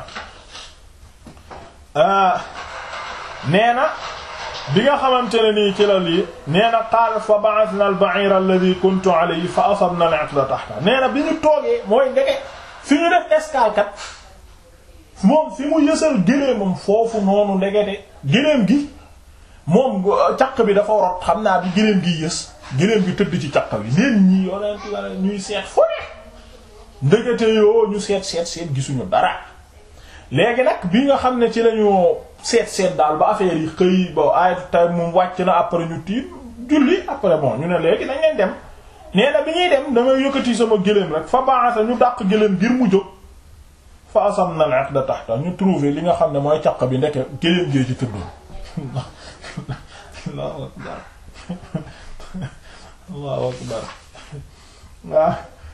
nee na bi nga xamante ne nii ci la lii nee na qaala fa ba'athna al-ba'ir alladhi kuntu alayhi fa asabna al-'iqla tahta nee na bi ñu toogee mooy ndeke fi ñu def escale kat moom fi mu yësal géléemam foofu noonu ndekete géléem gi moom caq bi dafa rot xam naa bi géléem gi yës géléem gi tëdd ci caq bi neen ñi yonent la ñuy seet fu ne ndekete yoo ñu seet seet seet gisuñu dara léegi nag bi nga xam ne ci lañu seet seet daal ba affaire yi xëy ba ayatu tay moom wàcc na après ñu tiim julli après bon ñu ne léegi nañ leen dem nee na bi ñuy dem damay yëkkati sama gëléem rek fa baaxata ñu dàq gëléem ngir mu jóg fa asam na al-'iqda tahta ñu trouver li nga xam ne mooy caq bi ndeke gëléem gee ci tëddoon Allahu akbar Allahu akbar waaw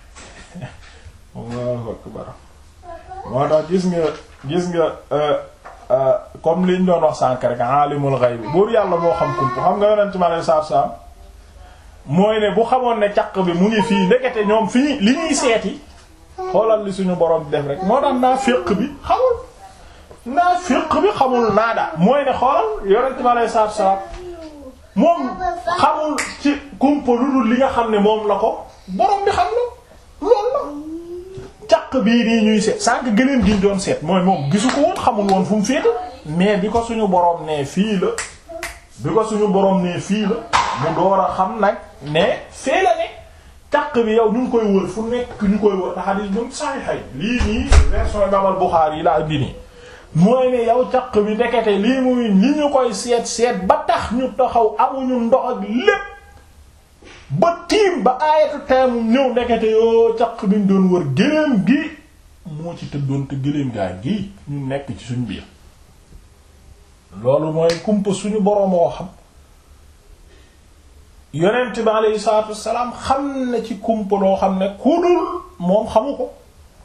Allahu akbar moo tax gis nga gis nga comme liñ doon wax sànk rek alimul ghaib buur yàlla moo xam kump xam nga yonent mi alei satu salaam mooy ne bu xamoon ne caq bi mu ngi fii ndekete ñoom fi ñu li ñuy seeti xoolal li suñu borom def rek moo tax naa féq bi xamul naa féq bi xamul naada mooy ne xoolal yonent mi alei satu salaam moom xamul ci kumpa lu dul li nga xam ne moom la ko borom bi xam na loolu la caq bii nii ñuy seet sànq gëléem gi ñu doon seet mooy moom gisu ko woon xamul woon fu mu féete mais bi ko suñu borom nee fii la bi ko suñu borom nee fii la mu door a xam nag ne fee la ne caq bi yow ñu ngi koy wër fu nekk ñu koy wër taxadis ñoom saay xay lii nii version Imam al-Bukhari yi la indi nii mooy ne yow caq bi ndekete lii muy li ñu koy seet seet ba tax ñu taxaw amuñu ndox ak lépp ba tiim ba aayatu tayammum ñëw ndekete yoo caq bi ñu doon wër gëléem gi moo ci tëddoon te gëléem gaa gi ñu nekk ci suñ biir loolu mooy kumpa suñu boroom woo xam yonent bi aleyhi salaatu wassalaam xam na ci kumpa loo xam ne ku dul moom xamu ko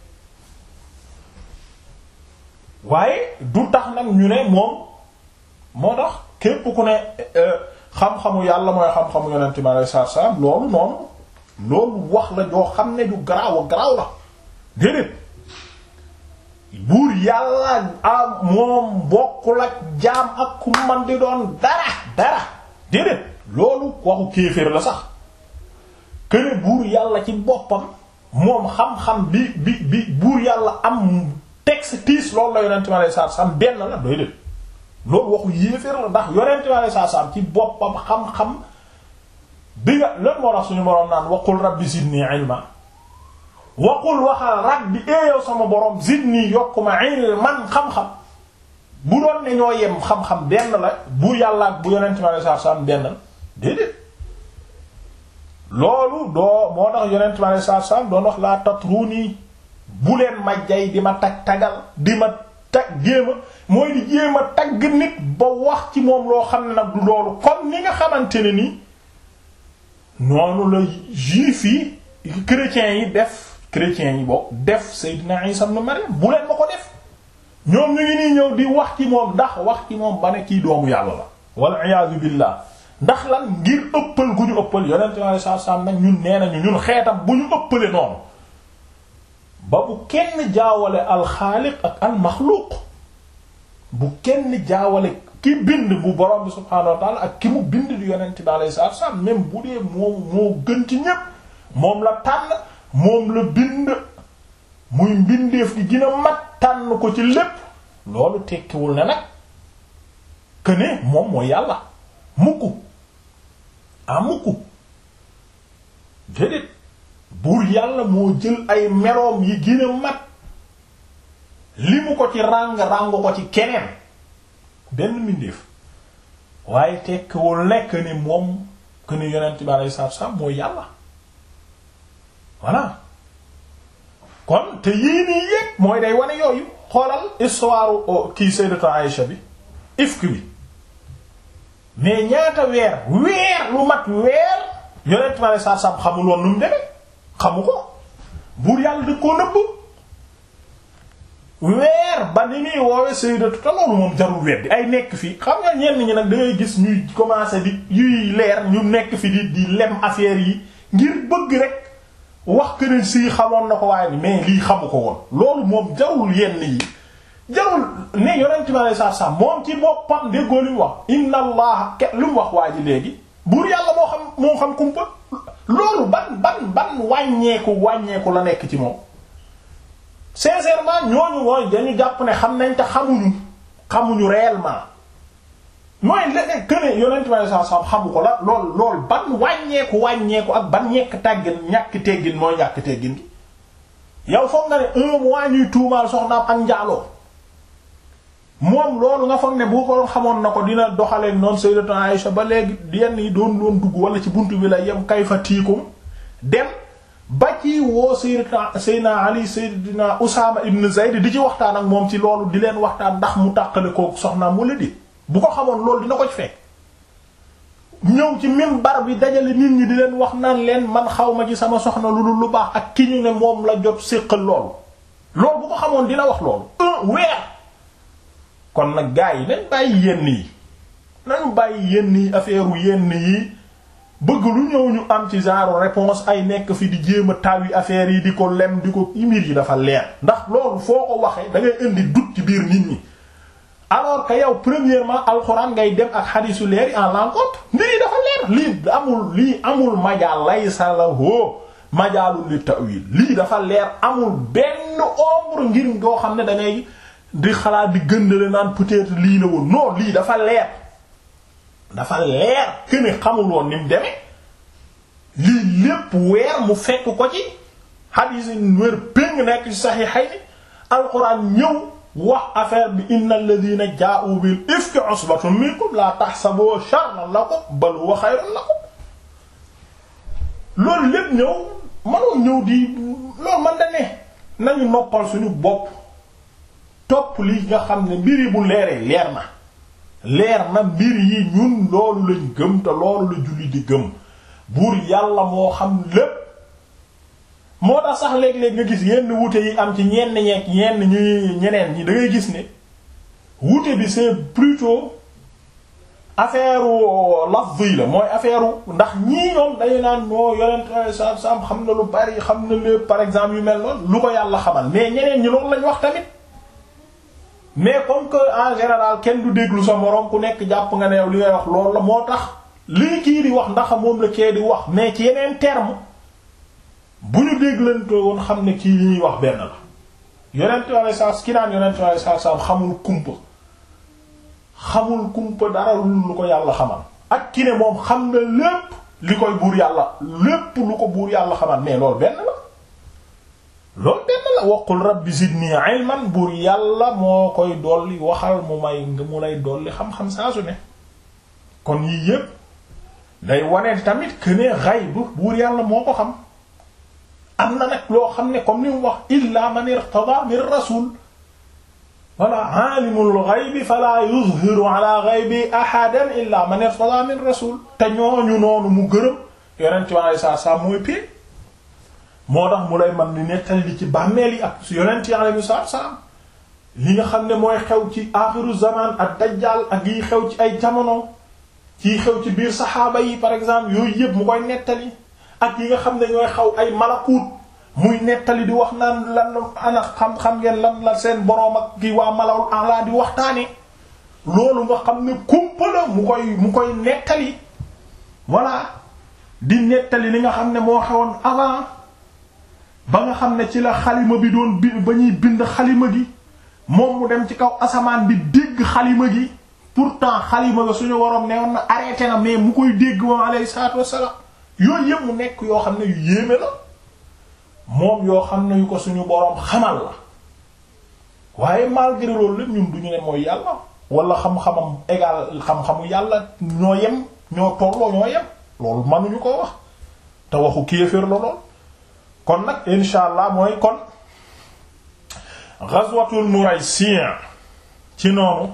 waaye du tax nag ñu ne moom moo tax képp ku ne xam-xamu yàlla mooy xam-xamu yonent bi aleyhi salaatu wassalaam loolu noonu loolu wax la joo xam ne ju garaaw a garaaw la déedéet buur yàlla a moom bokkul ak jaam ak ku man di doon dara dara déedéet loolu waxu kéeféer la sax këne buur yàlla ci boppam moom xam-xam bi bi bi buur yàlla am texte tiis loolu la yonente mi alei satu salaam benn la doy déet loolu waxu yéeféer la ndax yonente mi alei satu salaam ci boppam xam-xam bi nga lan moo tax suñu boroom naan waqul rabbi zidni ilma waqul waxal rabbi eeyow sama borom zidni yokkuma ilman xam-xam bu doon ne ñoo yem xam-xam benn la bu yàlla ak bu yonente mi alei satu salaam benn la déedéet loolu doo moo tax yonent ma ne saa saa doon wax laa tatruni bu leen ma jay di ma tag tagal di ma tag jéema mooy di jéem a tagg nit ba wax ci moom loo xam ne nag du loolu comme ni nga xamante ne ni noonu la juif yi chrétiens yi def chrétiens yi bokk def Seydina Isa ibn Maryam bu leen ma ko def ñoom ñu ngi nii ñëw di wax ci moom ndax wax ci moom ba ne kii doomu yàlla la wal iyaazu billah ndax lan ngir ëppal gu ñu ëppal yonent sallallahu alayhi wasallam nag ñun nee nañu ñun xeetam bu ñu ëppale noonu ba bu kenn jaawale alxaaliq ak almaxluuq bu kenn jaawale ki bind bu borom bi subhaanahu wa ta'ala ak ki mu bind di yonent bi alayhi wasallam même bu dee moom moo gën ci ñépp moom la tànn moom la bind muy mbindeef gi gën a mat tànn ko ci lépp loolu tekkiwul ne nag que ne moom mooy yàlla mukk ah mukk déedéet buur yàlla moo jël ay meloom yi gën a mat li mu ko ci ràng ràng ko ci keneen benn mbindeef waaye tekkiwul nekk ni moom que ni yonent bi alayhi salaatu salaam mooy yàlla voilà kon te yii nii yépp mooy day wane yooyu xoolal histoire kii sayyidatu Aïcha bi ifk bi mais ñaata weer weer lu mat weer yonent ma ne saa sam xamul woon nu mu demee xamu ko buur yàlla da koo nëbb weer ba ni muy woowe sayyidatu te loolu moom jarul weddi ay nekk fii xam nga ñenn ñi nag da ngay gis ñuy commencer di yuy leer ñu nekk fi di di lem affaire yi ngir bëgg rek wax que ne sii xamoon na ko waaye ni mais lii xamu ko woon loolu moom jarul yenn yi jarul ne yonent bi alei satu salam moom ci boppam déggoo li mu wax inna allah ke lu mu wax waa ji léegi buur yàlla moo xam moo xam kumpa loolu ban ban ban wàññeeku wàññeeku la nekk ci moom sincèrement ñooñu mooy dañu jàpp ne xam nañ te xamuñu xamuñu réellement mooy léeg que ne yonent bi alei satu salam xamu ko la lool lool ban wàññeeku wàññeeku ak ban ñekk tàggin ñàkk teggin mooy ñàkk teggin gi yow foog nga ne un mois ñuy tuumaal soxnaam ak njaaloo moom loolu nga foog ne bu ko xamoon na ko dina doxalee noonu sayyidatu Aïsha ba léegi yenn yi doon doon dugg wala ci buntu bi la yem kayfa tiikum dem ba ci woo sayyidatu sayyidina Ali sayyidina Usaama ibn Zayd di ci waxtaan ak moom ci loolu di leen waxtaan ndax mu tàqale ko soxnaam wala di bu ko xamoon loolu dina ko ci fekk ñëw ci minbar bi dajale nit ñi di leen wax naan leen man xaw ma ci sama soxna lu dul lu baax ak ki ñu ne moom la jot séqal loolu loolu bu ko xamoon dina wax loolu un weer kon nag gars yi nañ bàyyi yenn yi nañ bàyyi yenn yi affaire u yenn yi bëgg lu ñëw ñu am ci genre réponse ay nekk fi di jéem a taw yi affaire yi di ko lem di ko imir yi dafa leer ndax loolu foo ko waxee da ngay indi doute ci biir nit ñi alors que yow premièrement alxuraan ngay dem ak xadiisu leer yi en l'encontre lii dafa leer lii amul lii amul majaal laysa lahu majaalul li ta'wil lii dafa leer amul benn ombre ngir ngoo xam ne da ngay di xalaat di gëndale naan peut-être lii la woon non lii dafa leer dafa leer que ne xamul woon ni mu demee lii lépp weer mu fekk ko ci xadiis yi wér péng nekk ci saxiixayni alxuraan ñëw wax affaire bi inna alladhina jaa'u bil ifki usbatun minkum la tahsabu sharran lakum bal huwa khayrun lakum loolu lépp ñëw mënoo ñëw di loolu man da ne nañu noppal suñu bopp topp li nga xam ne mbir yi bu leeree leer na leer na mbir yi ñun loolu lañ gëm te loolu la julli di gëm buur yàlla moo xam lépp moo tax sax léeg-léeg nga gis yenn wuute yi am ci ñenn ñeek ñenn ñi ñeneen ñi da ngay gis ne wuute bi c'est plutôt affaire lafzi la mooy affaire ndax ñii ñoom dañu naan moo yonent sa sam xam na lu bari xam na lépp par exemple yu mel noonu lu ko yàlla xamal mais ñeneen ñi loolu lañ wax tamit mais comme que en général kenn du déglu sa moroom ku nekk jàpp nga ne yow li ngay wax loolu la moo tax lii kii di wax ndax moom la kee di wax mais ci yeneen terme bu ñu déglante woon xam ne kii li ñuy wax benn la yonent wala saa ki naan yonent wala saa saa xamul kumpa xamul kumpa dara lu ko yàlla xamal ak ki ne moom xam na lépp li koy buur yàlla lépp lu ko buur yàlla xamal mais loolu benn la loolu benn la waqul rabbi zidni ilman buur yàlla moo koy dolli waxal mu may mu lay dolli xam-xam saa su ne kon yii yépp day wane tamit que ne ghaib buur yàlla moo ko xam am na nag loo xam ne comme ni mu wax illa man irtada min rasul wala aalimul ghaybi fala yuzhiru ala ghaybi ahadan illa man irtada min rasul te ñooñu noonu mu gërëm yonent bi alei satu salaam mooy pee moo tax mu lay man ni nettali li ci bàmmeel yi ak yonent yi alei salatu salaam li nga xam ne mooy xew ci axiru zaman ak dajjal ak yi xew ci ay jamono ci xew ci biir saxaaba yi par exemple yooyu yëpp mu koy nettali ak yi nga xam ne ñooy xaw ay malakuut muy nettali di wax naan lan ana xam-xam ngeen lan la seen boroom ak ki waa malawul ala di waxtaane loolu nga xam ne kumpa la mu koy mu koy nettali voilà di nettali li nga xam ne moo xewoon avant ba nga xam ne ci la xalima bi doon bi ba ñuy bind xalima gi moom mu dem ci kaw asamaan bi dégg xalima gi pourtant xalima ga suñu waroon newoon na arrêté na mais mu koy dégg moom alayhi salaatu wassalaam yooyu yëpp mu nekk yoo xam ne yu yéeme la moom yoo xam ne yu ko suñu boroom xamal la waaye malgré loolu lépp ñun duñu ne mooy yàlla wala xam-xamam égal xam-xamu yàlla ñoo yem ñoo tolloo ñoo yem loolu mënuñu ko wax te waxu kéefër la lool kon nag insha allah mooy kon ghazwatul Muraysi' ci noonu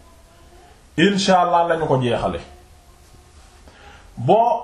insha allah lañu ko jeexale bon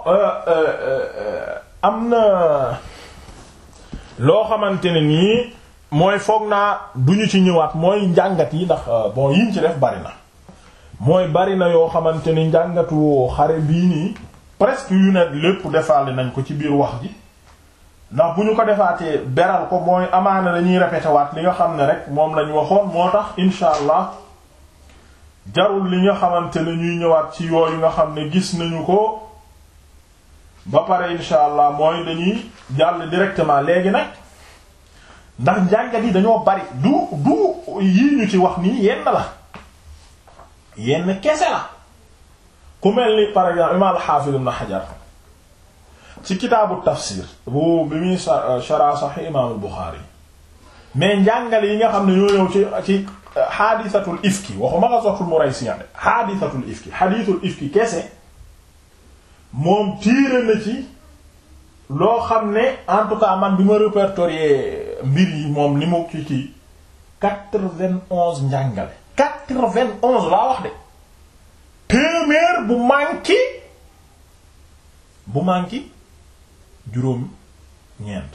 am na loo xamante ne nii mooy foog naa duñu ci ñëwaat mooy njàngat yi ndax bon yiñ ci def bari na mooy bari na yoo xamante ni njàngatu xare bii nii presque yu ne lépp defaale nañ ko ci biir wax ji ndax bu ñu ko defaatee beral ko mooy amaana dañuy répété waat li nga xam ne rek moom lañu waxoon moo tax insha allah jarul li nga xamante ne ñuy ñëwaat ci yooyu nga xam ne gis nañu ko ba pare insha allah mooy dañuy jàll directement léegi nag ndax njàngat yi dañoo bari du du yii ñu ci wax nii yenn la yenn kese la ku mel ni par exemple imaam al-Hafiz ibn Hajar ci kitaabu tafsir bu bi muy shara Sahih imaam al-Bukhari mais njàngale yi nga xam ne ñoo ñëw ci ci xaadisatul ifki waxuma ghazwatul Muraysi xaadisatul ifki xadiisul ifki kese moom tiire na ci loo xam ne en tout cas man bi ma répertorier mbir yi moom li mu ki kii quatre-vingt-onze njàngale quatre-vingt-onze laa wax de téeméer bu manqué bu manqué juróom ñeent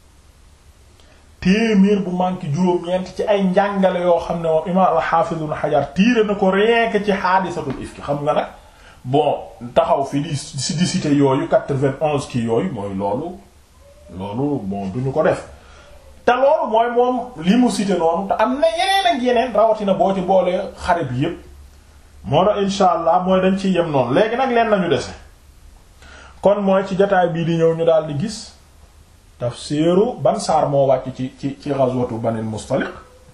téeméer bu manqué juróom ñeent ci ay njàngale yoo xam ne moom imaam al-Hafiz Ibn Hajar tiire na ko rien que ci xaadisatul ifki xam nga nag bon taxaw fi di si di cité yooyu quatre-vingt-onze kii yooyu mooy loolu loolu bon duñu ko def te loolu mooy moom li mu cité noonu te am na yeneen ak yeneen rawatina boo ci boolee xare bi yépp moo tax insha allah mooy dañ ciy yem noonu léegi nag leen nañu dese kon mooy ci jotaay bii di ñëw ñu daal di gis tafsiru ban saar moo wàcc ci ci ci ghazwatu Banil Mustaliq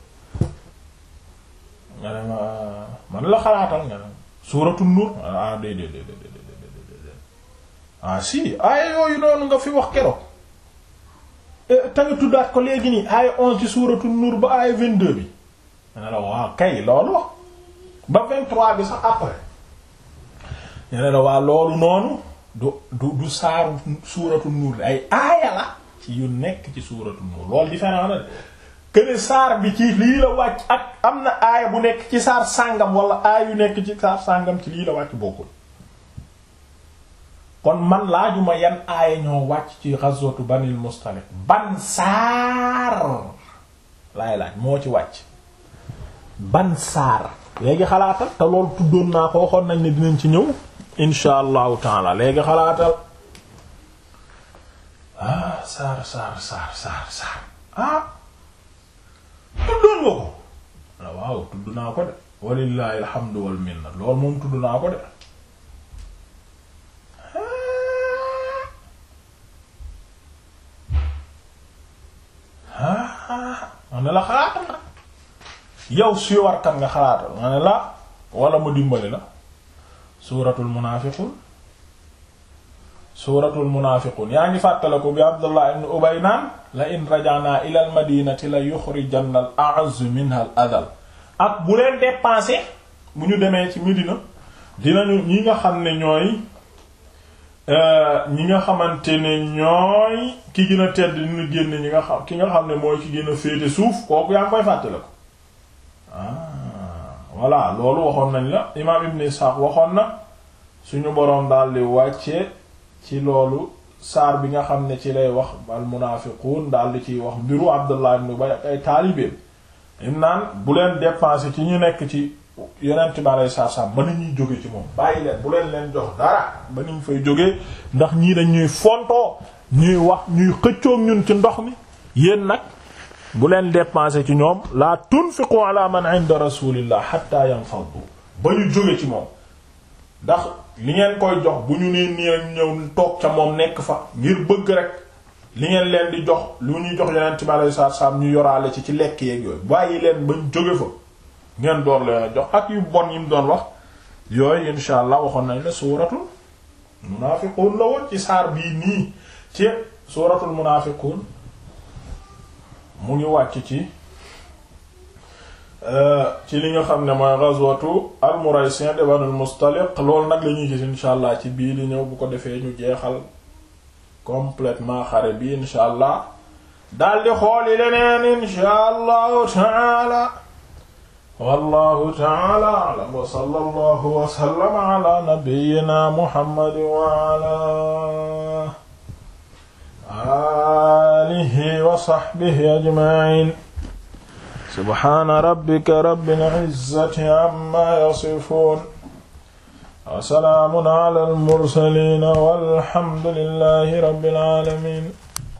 nga ne ma man la xalaatal nga ne suuratu Nuur ah déedéet déedéet ah si aaya yooyu noonu nga fi wax keroog te nga tuddaat ko léegi nii aaya onze ci suuratu Nuur ba aaya vingt-deux bi ne la waaw kay loolu wax ba vingt-trois bi sax après ne la waa loolu noonu du du du saaru suuratu Nuur ay aaya la ci yu nekk ci suuratu Nuur loolu différent na këne saar bi ci lii la wàcc ak am na aaya bu nekk ci saar sàngam wala aaya yu nekk ci saar sàngam ci lii la wàcc bokkul kon man laajuma yan aaya ñoo wàcc ci ghazwatu Banil Mustaliq ban saar laay laaj moo ci wàcc ban saar léegi xalaatal te loolu tuddoon naa ko waxoon nañ ne dinañ ci ñëw insha allahu taala léegi xalaatal ah saar saar saar saar saar ah tuddoon nga ko la waaw tudd naa ko de walillahi alhamdu wal minna loolu moom tudd naa ko de ma ne la xalaatal na yow si warkat nga xalaatal ma ne la wala ma dimbali la suuratul munaafiqun suuratul munaafiqun yaa ngi fàttale ko bi Abdullah ibn Ubay naan la in raja'na ila al madinati la yuxrijanna al a'azzu minha al adal ak bu leen dépenser bu ñu demee ci Medina dinañu ñi nga xam ne ñooy ñi nga xamante ne ñooy ki gën a tedd dina génn ñi nga xam ki nga xam ne mooy ki gën a féete suuf kooku yaa ngi koy fàttale ko ah voilà loolu waxoon nañ la imaam Ibn Ishaq waxoon na suñu boroom daal di wàcce ci loolu saar bi nga xam ne ci lay wax al munaafiquun daal di ciy wax mbiru Abdullah ibn Ubay ak ay taalibeem im naan bu leen dépenser ci ñu nekk ci yonent bi alei satu salaam ba ni ñuy jóge ci moom bàyyi leen bu leen leen jox dara ba ni ñu fay jógee ndax ñii dañ ñuy fontoo ñuy wax ñuy xëccoog ñun ci ndox mi yéen nag bu leen dépenser ci ñoom la tunfiqu ala man inda rasulillah hatta yanfaddu ba ñu jóge ci moom ndax li ngeen koy jox bu ñu nee nii rek ñëw toog ca moom nekk fa ngir bëgg rek li ngeen leen di jox lu ñuy jox yeneen ci malay saat saam ñu yoraale ci ci lekk yeeg yooyu bàyyi leen bañ jóge fa ngeen door leen a jox ak yu bon yi mu doon wax yooyu insha allah waxoon nañ la suuratul munaafiqun la woon ci saar bii nii ci suuratul munaafiqun mu ngi wàcc ci ci li nga xam ne mooy ghazwatu al-Muraysi' de Banul Mustaliq loolu nag la ñuy gis insha allah ci bii li ñëw bu ko defee ñu jeexal complètement xare bi insha allah daldi xooli leneen insha allahu taala wallahu taala a'lam wa sallallahu wa sallama ala nabiyyina muhammad wa ala alihi wa sahbihi ajma'in subhana rabbika rabbil izzati amma yasifun wa salaamun ala al mursaliin walhamdulillahi rabbil aalamiin